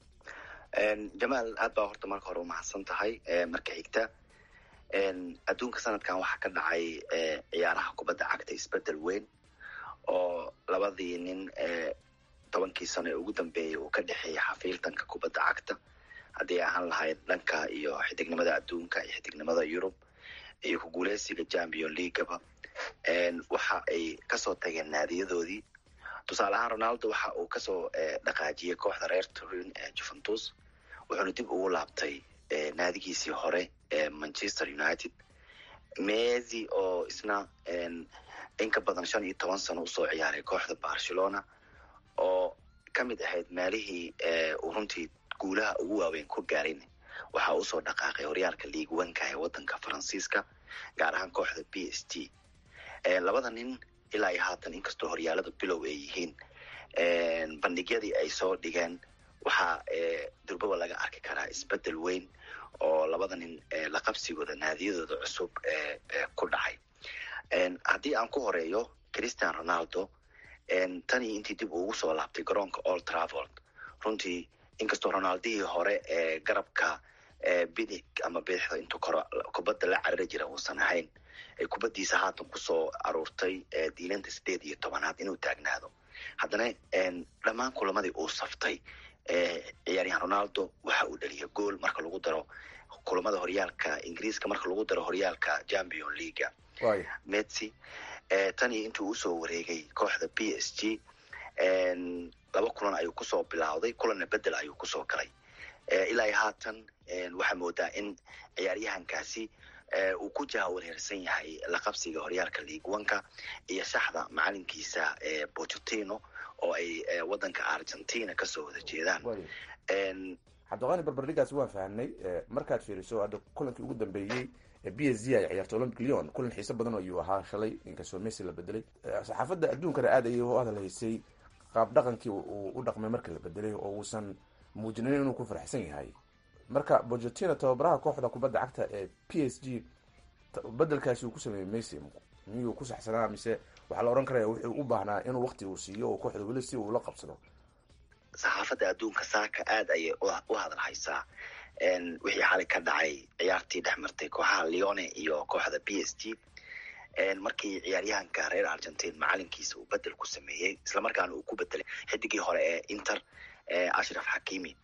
jamaal aad baa horta marka hore umahadsan tahay marka xigta adduunka sanadkan waxaa ka dhacay ciyaaraha kubadda cagta isbedel weyn oo labadii nin tobankii sano ee ugu dambeeyay uu ka dhexeeyay xafiiltanka kubadda cagta haddii ay ahaan lahayd dhanka iyo xidignimada adduunka iyo xidignimada yurub iyo ku guuleysiga champion leaguaba waxa ay kasoo tageen naadiyadoodii tusaale ahaan ronaldo waxa uu kasoo dhaqaajiyey kooxda reer turin ee juventus wuxuuna dib ugu laabtay naadigiisii hore ee manchester united messi oo isna in ka badan shan iyo toban sano usoo ciyaaray kooxda barcelona oo ka mid ahayd meelihii uu runtii guulaha ugu waaweyn ku gaarin waxa usoo dhaqaaqay horyaalka league wanka ee wadanka faransiiska gaar ahaan kooxda b s t labada nin ilaa iyo haatan inkastoo horyaalada bilow ay yihiin bandhigyadii ay soo dhigeen waxaa durbaba laga arki karaa isbedel weyn oo labada nin la qabsigooda naadiyadooda cusub ku dhacay haddii aan ku horeeyo christian ronaldo tan iyo intii dib ugu soo laabtay garoonka old traveld runtii inkastoo ronaldihii hore ee garabka bidig ama bidixda intuu koro kubadda la carari jira uusan ahayn kubaddiisa haatan kusoo aruurtay diilanta sideed iyo tobanaad inuu taagnaado haddana dhammaan kulamadii uu saftay ciyaaryahan ronaldo waxa uu dhaliyay gool marka lagu daro kulamada horyaalka ingiriiska marka lagu daro horyaalka champion leaga messi tan iyo intuu usoo wareegay kooxda b s g laba kulan ayuu kusoo bilowday kulanna bedel ayuu kusoo galay ilaa iyo haatan waxaa moodaa in ciyaaryahankaasi uu ku jahawareersan yahay la qabsiga horyaalka leaguanka iyo shaxda macalinkiisa bochetino oo ay wadanka argentina kasoo wada jeedaan cabdiqaani barbardhigaasi waan fahamnay markaad fiiriso hadda kulankii ugu dambeeyey b s g ay ciyaartay olympic leon kulan xiiso badan ayuu ahaa shalay inkastoo messi la bedelay saxaafadda adduunkana aad ayay u hadalhaysay qaab dhaqankii uu u dhaqmay marka la bedelay oo uusan muujinin inuu ku faraxsan yahay marka bochetino tababaraha kooxda kubadda cagta ee p s g bedelkaasi uu ku sameeyey messi miyuu ku saxsanaa mise waxaa la odhan karaya wuxuu u baahnaa inuu wakti uu siiyo oo kooxda weli si uu la qabsado saxaafadda adduunka saaka aad ayay u hadalhaysaa wixii xalay ka dhacay ciyaartii dhex martay kooxaha leone iyo kooxda b s g markii ciyaaryahanka reer argentine macalinkiisa uu bedel ku sameeyey islamarkaana uu ku bedelay xidigii hore ee inter ashraf xakimi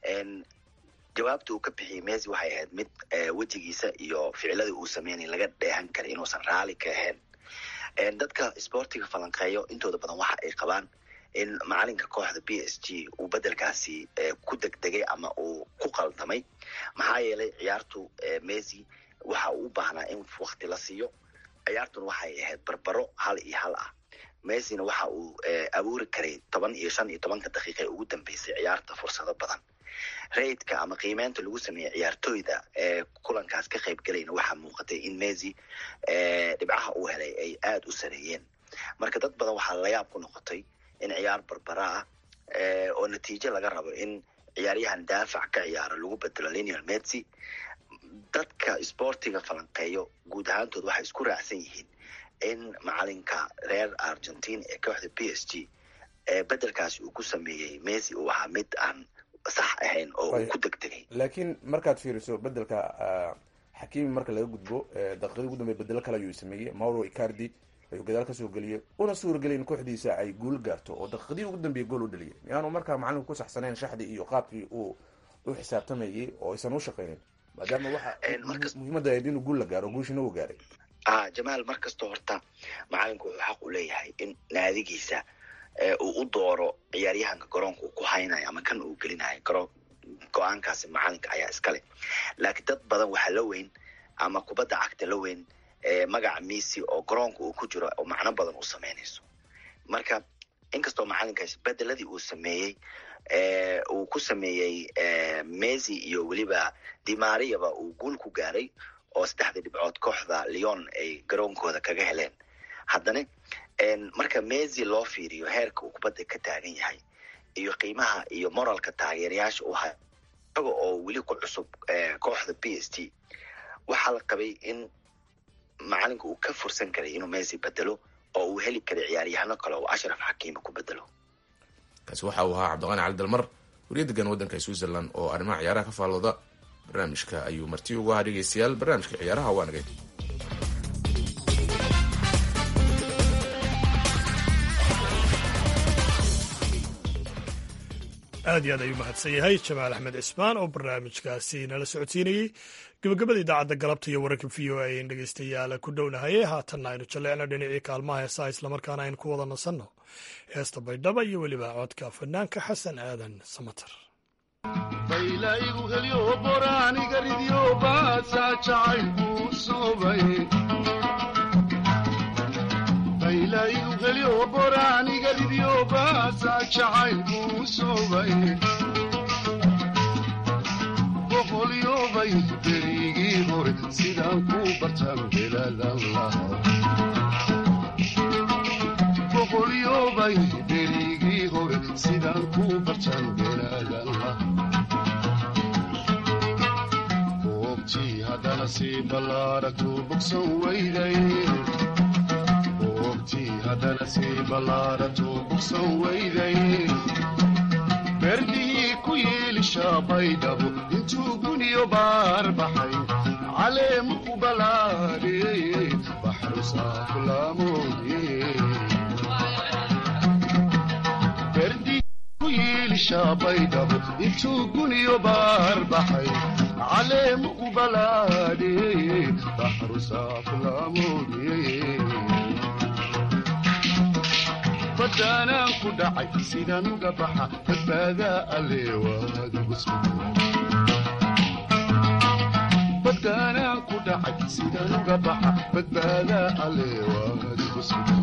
jawaabta uu ka bixiyey messi waxay ahayd mid wejigiisa iyo ficiladii uu sameynay laga dheehan karay inuusan raali ka ahayn dadka sportiga falanqeeyo intooda badan waxa ay qabaan in macalinka kooxda b s g uu bedelkaasi ku degdegay ama uu ku qaldamay maxaa yeelay ciyaartu messi waxa uu u baahnaa in wakti la siiyo ciyaartuna waxay ahayd barbaro hal iyo hal ah messina waxa uu abuuri karay toban iyo shan iyo tobanka daqiiqa ee ugu dambeysay ciyaarta fursado badan raidka ama qiimeynta lagu sameeyey ciyaartooyda ee kulankaas ka qayb galayna waxaa muuqatay in messi dhibcaha uu helay ay aada u sareeyeen marka dad badan waxaa layaab ku noqotay in ciyaar barbara ah oo natiijo laga rabo in ciyaaryahan daafac ka ciyaaro lagu bedelo lionel messi dadka sportiga falanqeeyo guud ahaantood waxay isku raacsan yihiin in macalinka reer argentine ee kooxda b s g bedelkaasi uu ku sameeyey messi uu ahaa mid aan sax ahayn oo uu ku degdegay laakiin markaad fiiriso bedelka xakiimi marka laga gudbo daqiiqadii ugu dambey bedelo kale ayuu sameeyey mauro icardi ayuu gadaal kasoo geliyey una suuragelay in kooxdiisa ay guul gaarto oo daqiiqadii ugu dambeeyey gool u dhaliyay miyaanu markaa macalinku ku saxsanayn shaxdii iyo qaabkii uu u xisaabtamayay oo aysan u shaqaynin maadaama waxa muhiimadda ahayd inuu guul la gaaro guushina uu gaaray a jamaal mar kastoo horta macalinku wuxuu xaq u leeyahay in naadigiisa uu u dooro ciyaaryahanka garoonka uu ku haynayo ama kan uu gelinayo garo go-aankaasi macalinka ayaa iskale laakiin dad badan waxaa la weyn ama kubadda cagta la weyn magaca messi oo garoonka uu ku jiro oo macno badan u sameynayso marka inkastoo macalinkaas bedeladii uu sameeyey uu ku sameeyey messi iyo weliba dimariaba uu guul ku gaaray oo saddexdii dhibcood kooxda leon ay garoonkooda kaga heleen haddana marka messi loo fiiriyo heerka uu kubadda ka taagan yahay iyo qiimaha iyo moralka taageerayaasha uu hay isaga oo weli ku cusub kooxda b s t waxaa la qabay in macalinka uu ka fursan karay inuu messi bedelo oo uu heli karay ciyaaryahano kale oo ashraf xakiima ku bedelo kaasi waxa uu ahaa cabdiqaani cali dalmar wariya degan waddanka switzerland oo arrimaha ciyaaraha ka faallooda barnaamijka ayuu marti ugu ahaa dhegeystayaal barnaamijka ciyaaraha waa nagay aad iyo aad ayuu mahadsan yahay jamaal axmed cismaan oo barnaamijkaasi nala socodsiinayey gabagabada idaacadda galabta iyo wararka v o a in dhegeystayaal ku dhownahaye haatanna aynu jalleecno dhinacii kaalmaha heesaa islamarkaana aynu ku wada nasanno heesta baydhaba iyo weliba codka fanaanka xasan aadan samater baylaygu helyo boraaniga ridyo baasaa jacaylku soobay baylaygu helyo boraaniga ridyo baasaa jacaylku soobay boqolyobay berigii hore sidaan ku bartan beladan lahaa boqolyobay berigii hore sidaan ku bartan beladan lahaa boobtii haddana sii ballaaragtu bogsan weyday boobtii haddana sii ballaaragtu bogsan weyday berdihii ku yiilishaa baydhabo intuu guniyo baar baxay caleemu ku balaadhiyey baxru saaflaamoodye berdihii ku yiilishaa baydhabo intuu guniyo baar baxay caleemu ku balaadhiyey baxru saaflaamoodye badaanaan ku dhacay sidaan uga baxa badbaadaa aleebadaanaan ku dhacay sidaan uga baxa badbaadaa aleewaadigu sugan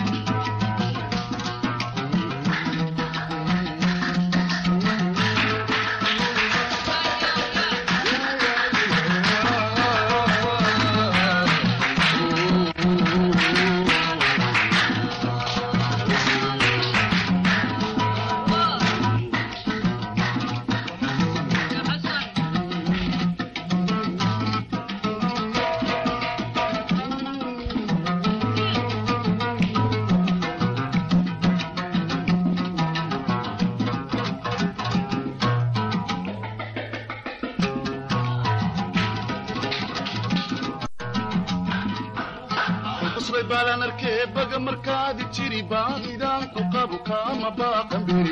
baga markaadi jiri baahidaanku qabu kaama baaqanbiri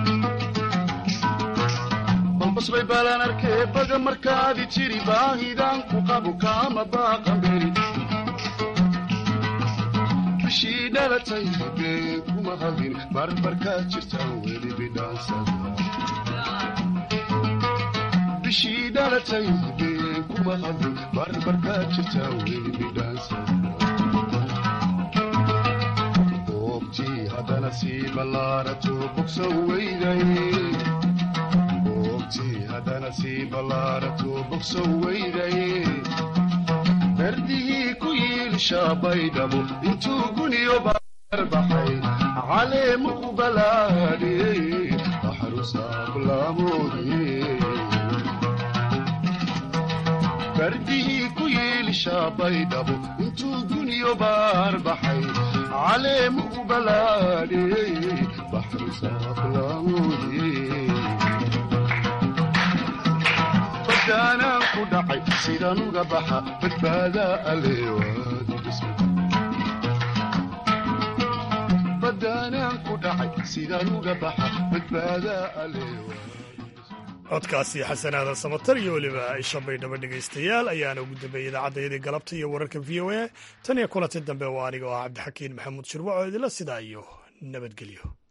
balbasbay baalaan arkee baga markaadi jiri baahidaanku qabu kaama baaqanbiri bishii dhalatay been kuma hadin barbarkaa jirtaan weli bidhaansada bishii dhalatay been kuma hadin barbarkaa jirtaan weli bidhaansada haddana sii ballaarato bogsan weyday boogtii haddana sii ballaarato bogsan weyday berdihii ku yiilishaa baydhabo intuu guniyo baar baxay caleemu ku balaadhiyey baxru saaflaamoodye berdihii ku yiilishaa baydhabo intuu guniyo baar baxay caleemu ku balaadhiyey baxru saaflaamoodye badaanaan ku dhacay sidaan uga baxa badbaadaa aleebadaanaan ku dhacay sidaan uga baxa badbaadaa aleewa codkaasi xasanaadan samatar iyo weliba isha baydhabo dhegaystayaal ayaana ugu dambeeyey idaacaddaydii galabta iyo wararka v o a tan iyo kulanti dambe waa aniga oo ah cabdixakiin maxamuud shirwac oo idila sidaa iyo nabadgelyo